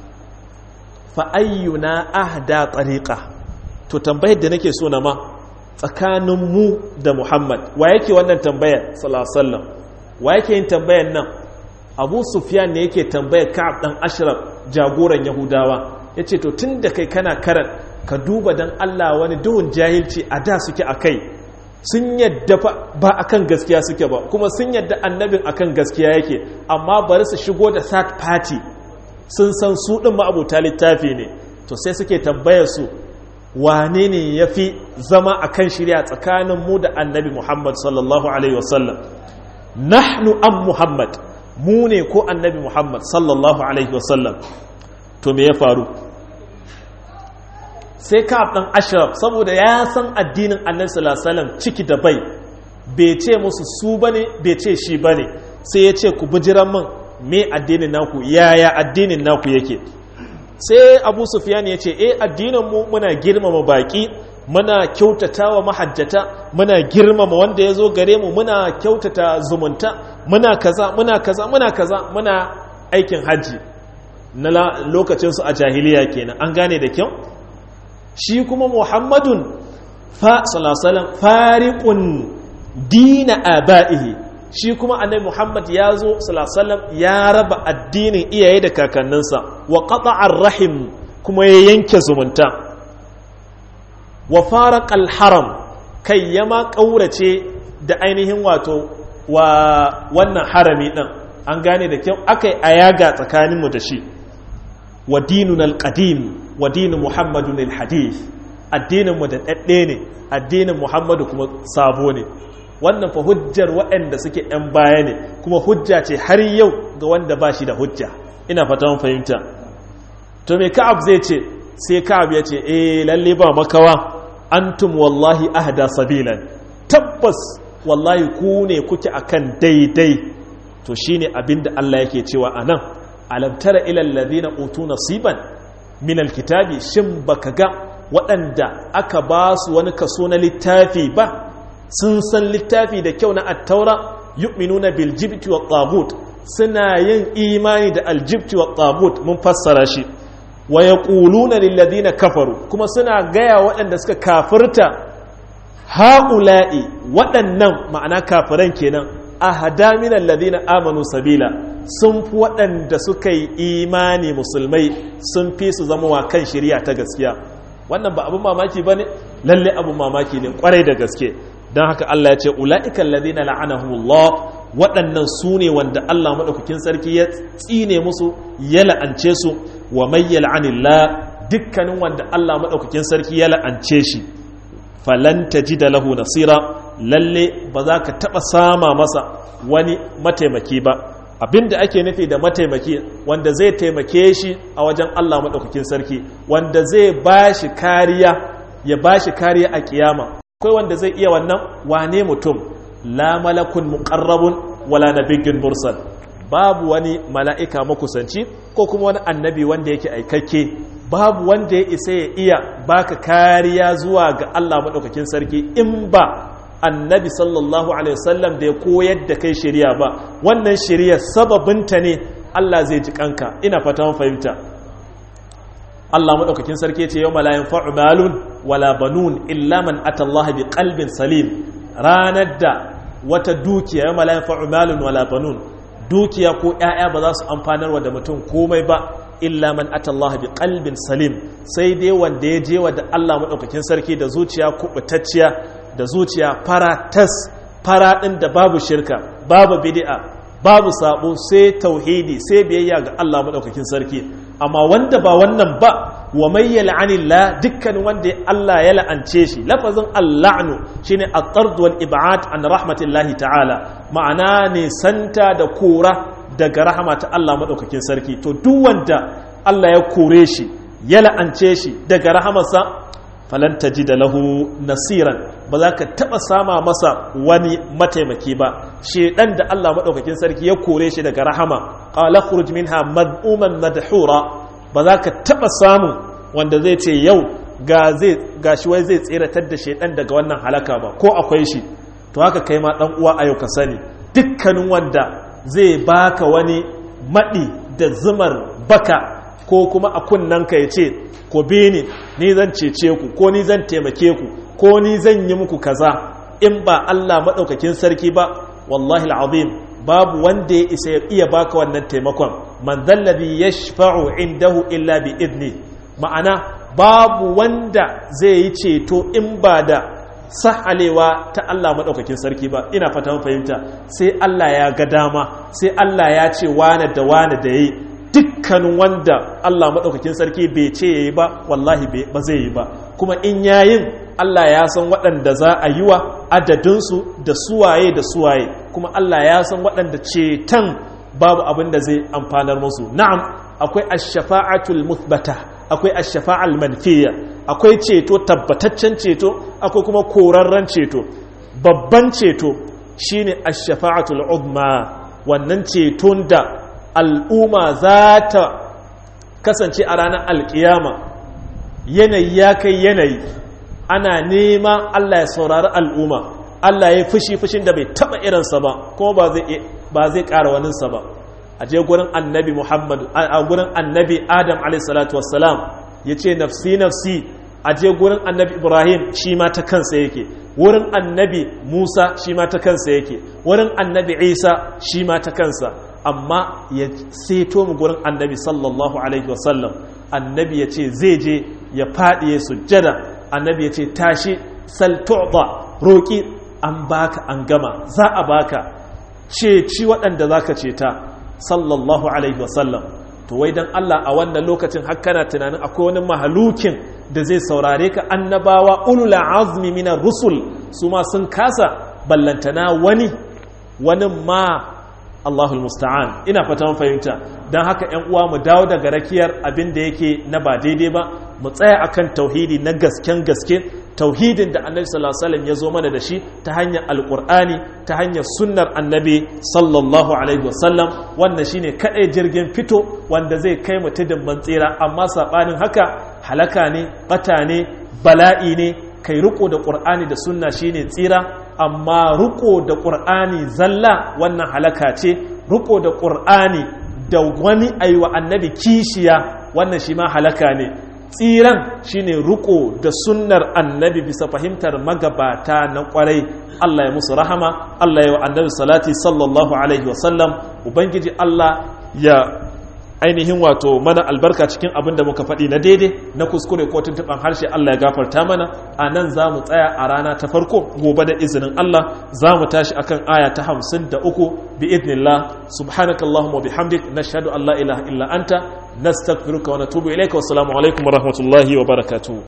fa ayyuna ahda tariqa to tambayar da nake so na ma tsakanin mu da Muhammad wa yake wannan tambayar sallallahu alaihi wasallam wa yake yin tambayar nan abu sufyan ne yake tambayar ka'ab dan ashraf jagoran yahudawa ya ce to tun da kai kana karan ka duba don allah wani duhun jahilci a da suke a kai sun yadda ba akan gaskiya suke ba kuma sun yadda annabin akan gaskiya yake amma bari su shigo da third party sun san su ɗin ma'abuta littafi ne to sai suke tambayar su wane ne ya fi zama akan shirya tsakanin mu da annabi muhammad sallallahu alaihi wasallam nahnu an muhammad mu ne ko annabi muhammad sallallahu alaihi wasallam to me ya faru sai ka dan ashraf saboda ya san addinin annabi sallallahu alaihi wasallam ciki da bai bai ce musu su bane bai ce shi bane sai ya ce ku bijiran min me addinin naku yaya addinin naku yake sai abu sufyan ya ce eh addinin mu muna girmama baki muna kyautata wa mahajjata muna girmama wanda ya zo gare mu muna kyautata zumunta muna kaza muna kaza muna kaza muna aikin hajji na lokacinsu a jahiliya kenan an gane da kyau shi kuma muhammadun fa salasalan fariƙun dina aba'ihi shi kuma annabi muhammad ya zo salasalan ya raba addinin iyaye da kakanninsa wa qata'ar rahim kuma ya yanke zumunta wa faraqal haram kai yama ƙaurace da ainihin wato wa wannan harami ɗin an gane da kyau aka yi ayaga tsakaninmu da shi wa dinun alƙadim wa dinin muhammadun alhadith addininmu da ɗaɗɗe ne addinin muhammadu kuma sabo ne wannan fa hujjar waɗanda suke ‘yan baya ne kuma hujja ce har yau ga wanda ba shi da hujja ina fata fahimta to me ka'ab zai ce sai ka'ab ya ce eh lalle ba makawa antum wallahi ahda sabilan tabbas wallahi ku ne kuke akan daidai to shine abinda Allah yake cewa anan alam tara ila alladhina utu nasiban min alkitabi shin baka ga waɗanda aka ba su wani kaso na littafi ba sun san littafi da kyau na at-taura yu'minuna bil jibti wat tagut suna yin imani da aljibti wat tagut mun fassara shi wa yaquluna lil ladina kafaru kuma suna gaya waɗanda suka kafirta ha'ula'i waɗannan ma'ana kafiran kenan a hadaminan ladina amanu sabila sun fi waɗanda suka yi imani musulmai sun fi su zama wa kan shirya ta gaskiya wannan ba abin mamaki ba ne lalle abin mamaki ne kwarai da gaske don haka Allah ya ce ula'ikan ladina la'anahumullah waɗannan su ne wanda Allah maɗaukakin sarki ya tsine musu ya la'ance su wa mai yal'anillah dukkanin wanda Allah maɗaukakin sarki ya la'ance shi falanta ji da lahu nasira lalle ba za ka taɓa sama masa wani mataimaki ba abinda ake nufi da mataimaki wanda zai taimake shi a wajen Allah maɗaukakin sarki wanda zai ba shi kariya ya ba shi kariya a kiyama akwai wanda zai iya wannan wane mutum la malakun muqarrabun wala nabiyyun mursal babu wani mala'ika makusanci ko kuma wani annabi wanda yake aikakke babu wanda ya isa ya iya baka kariya zuwa ga Allah maɗaukakin sarki in ba annabi sallallahu alaihi wasallam da ya koyar da kai shari'a ba wannan shari'a sababinta ne Allah zai ji kanka ina fata mun fahimta Allah maɗaukakin sarki ce yau malayin fa'umalun wala banun illa man atallaha bi qalbin salim ranar da wata dukiya yau malayin fa'umalun wala banun dukiya ko ‘ya'ya ba za su amfanarwa da mutum komai ba illa man atallaha bi qalbin salim sai dai wanda ya je wa da Allah maɗaukakin sarki da zuciya kuɓutacciya da zuciya fara tas fara ɗin da babu shirka babu bid'a babu sabo sai tauhidi sai biyayya ga Allah maɗaukakin sarki amma wanda ba wannan ba wa mai yal'anillah dukkanin wanda Allah ya la'ance shi lafazin alla'nu shine at-tard wal ib'ad an rahmatillahi ta'ala ma'ana ne santa da kora daga rahama ta Allah madaukakin sarki to duk wanda Allah ya kore shi ya la'ance shi daga rahamarsa falan da lahu nasiran ba za ka taba sama masa wani mataimaki ba shedan da Allah madaukakin sarki ya kore shi daga rahama qala khruj minha mad'uman madhura ba za ka taba samu wanda zai ce yau ga zai gashi wai zai tseratar da shedan daga wannan halaka ba ko akwai shi to haka kai ma dan uwa a yau ka sani dukkanin wanda zai baka wani madi da zumar baka ko kuma a kunnanka ya ce ko bi ni ni zan cece ku ko ni zan taimake ku ko ni zan yi muku kaza in ba Allah maɗaukakin sarki ba wallahi al'azim babu wanda ya isa ya iya baka wannan taimakon man zallabi ya shafa'u indahu illa bi idni ma'ana babu wanda zai yi ceto in ba da sahalewa ta Allah maɗaukakin sarki ba ina fata fahimta sai Allah ya ga dama sai Allah ya ce wane da wane da yi dukkanin wanda Allah maɗaukakin sarki bai ce ya yi ba wallahi ba zai yi ba kuma in yayin Allah ya san waɗanda za a yi wa adadinsu da suwaye da suwaye kuma Allah ya san waɗanda ceton babu abin da zai amfanar musu na'am akwai ash-shafa'atul muthbata akwai ash-shafa'al manfiya akwai ceto tabbataccen ceto akwai kuma korarren ceto babban ceto shine ash-shafa'atul uzma wannan ceton da al'umma za ta kasance a ranar alkiyama yanayi ya kai yanayi ana nema Allah ya saurari al'umma Allah ya fushi fushin da bai taba irinsa ba kuma ba zai ƙara waninsa ba a je gurin annabi muhammadu a gurin annabi adam alaihissalatu wassalam ya ce nafsi nafsi a je gurin annabi ibrahim shi ma ta kansa yake wurin annabi musa shi ma ta kansa yake wurin annabi isa shi ma ta kansa amma ya seto mu gurin annabi sallallahu alaihi wasallam annabi ya ce zai je ya faɗi ya sujjada annabi ya ce tashi saltu'ba roƙi an baka an gama za a baka ceci waɗanda za ka ceta sallallahu alaihi wasallam to wai don Allah a wannan lokacin hakkana tunanin akwai wani mahalukin da zai saurare ka annabawa ulula azmi minar rusul su ma sun kasa ballantana wani wani ma Allahul musta'an ina fata fahimta don haka ‘yan uwa mu dawo daga rakiyar abin da yake na ba daidai ba mu tsaya akan tauhidi na gasken gaske tauhidin da annabi sallallahu alaihi wasallam ya zo mana da shi ta hanyar alqur'ani ta hanyar sunnar annabi sallallahu alaihi wasallam wannan shine kadai jirgin fito wanda zai kai mu tudun tsira amma sabanin haka halaka ne bata ne bala'i ne kai riko da qur'ani da sunna shine tsira amma riko da qur'ani zalla wannan halaka ce riko da qur'ani da wani aiwa annabi kishiya wannan shi ma halaka ne tsiran shine ruko da sunnar annabi bisa fahimtar magabata na kwarai Allah ya musu rahama Allah ya wa annabi salati sallallahu alaihi wasallam ubangiji Allah ya ainihin wato mana albarka cikin abin da muka faɗi na daidai na kuskure ko tuntuɓan harshe Allah ya gafarta mana a nan za mu tsaya a rana ta farko gobe da izinin Allah za mu tashi akan aya ta hamsin da uku bi idnillah subhanaka Allahumma wa bihamdik nashhadu an la ilaha illa anta nastaghfiruka wa natubu ilayka wa assalamu alaikum wa rahmatullahi wa barakatuh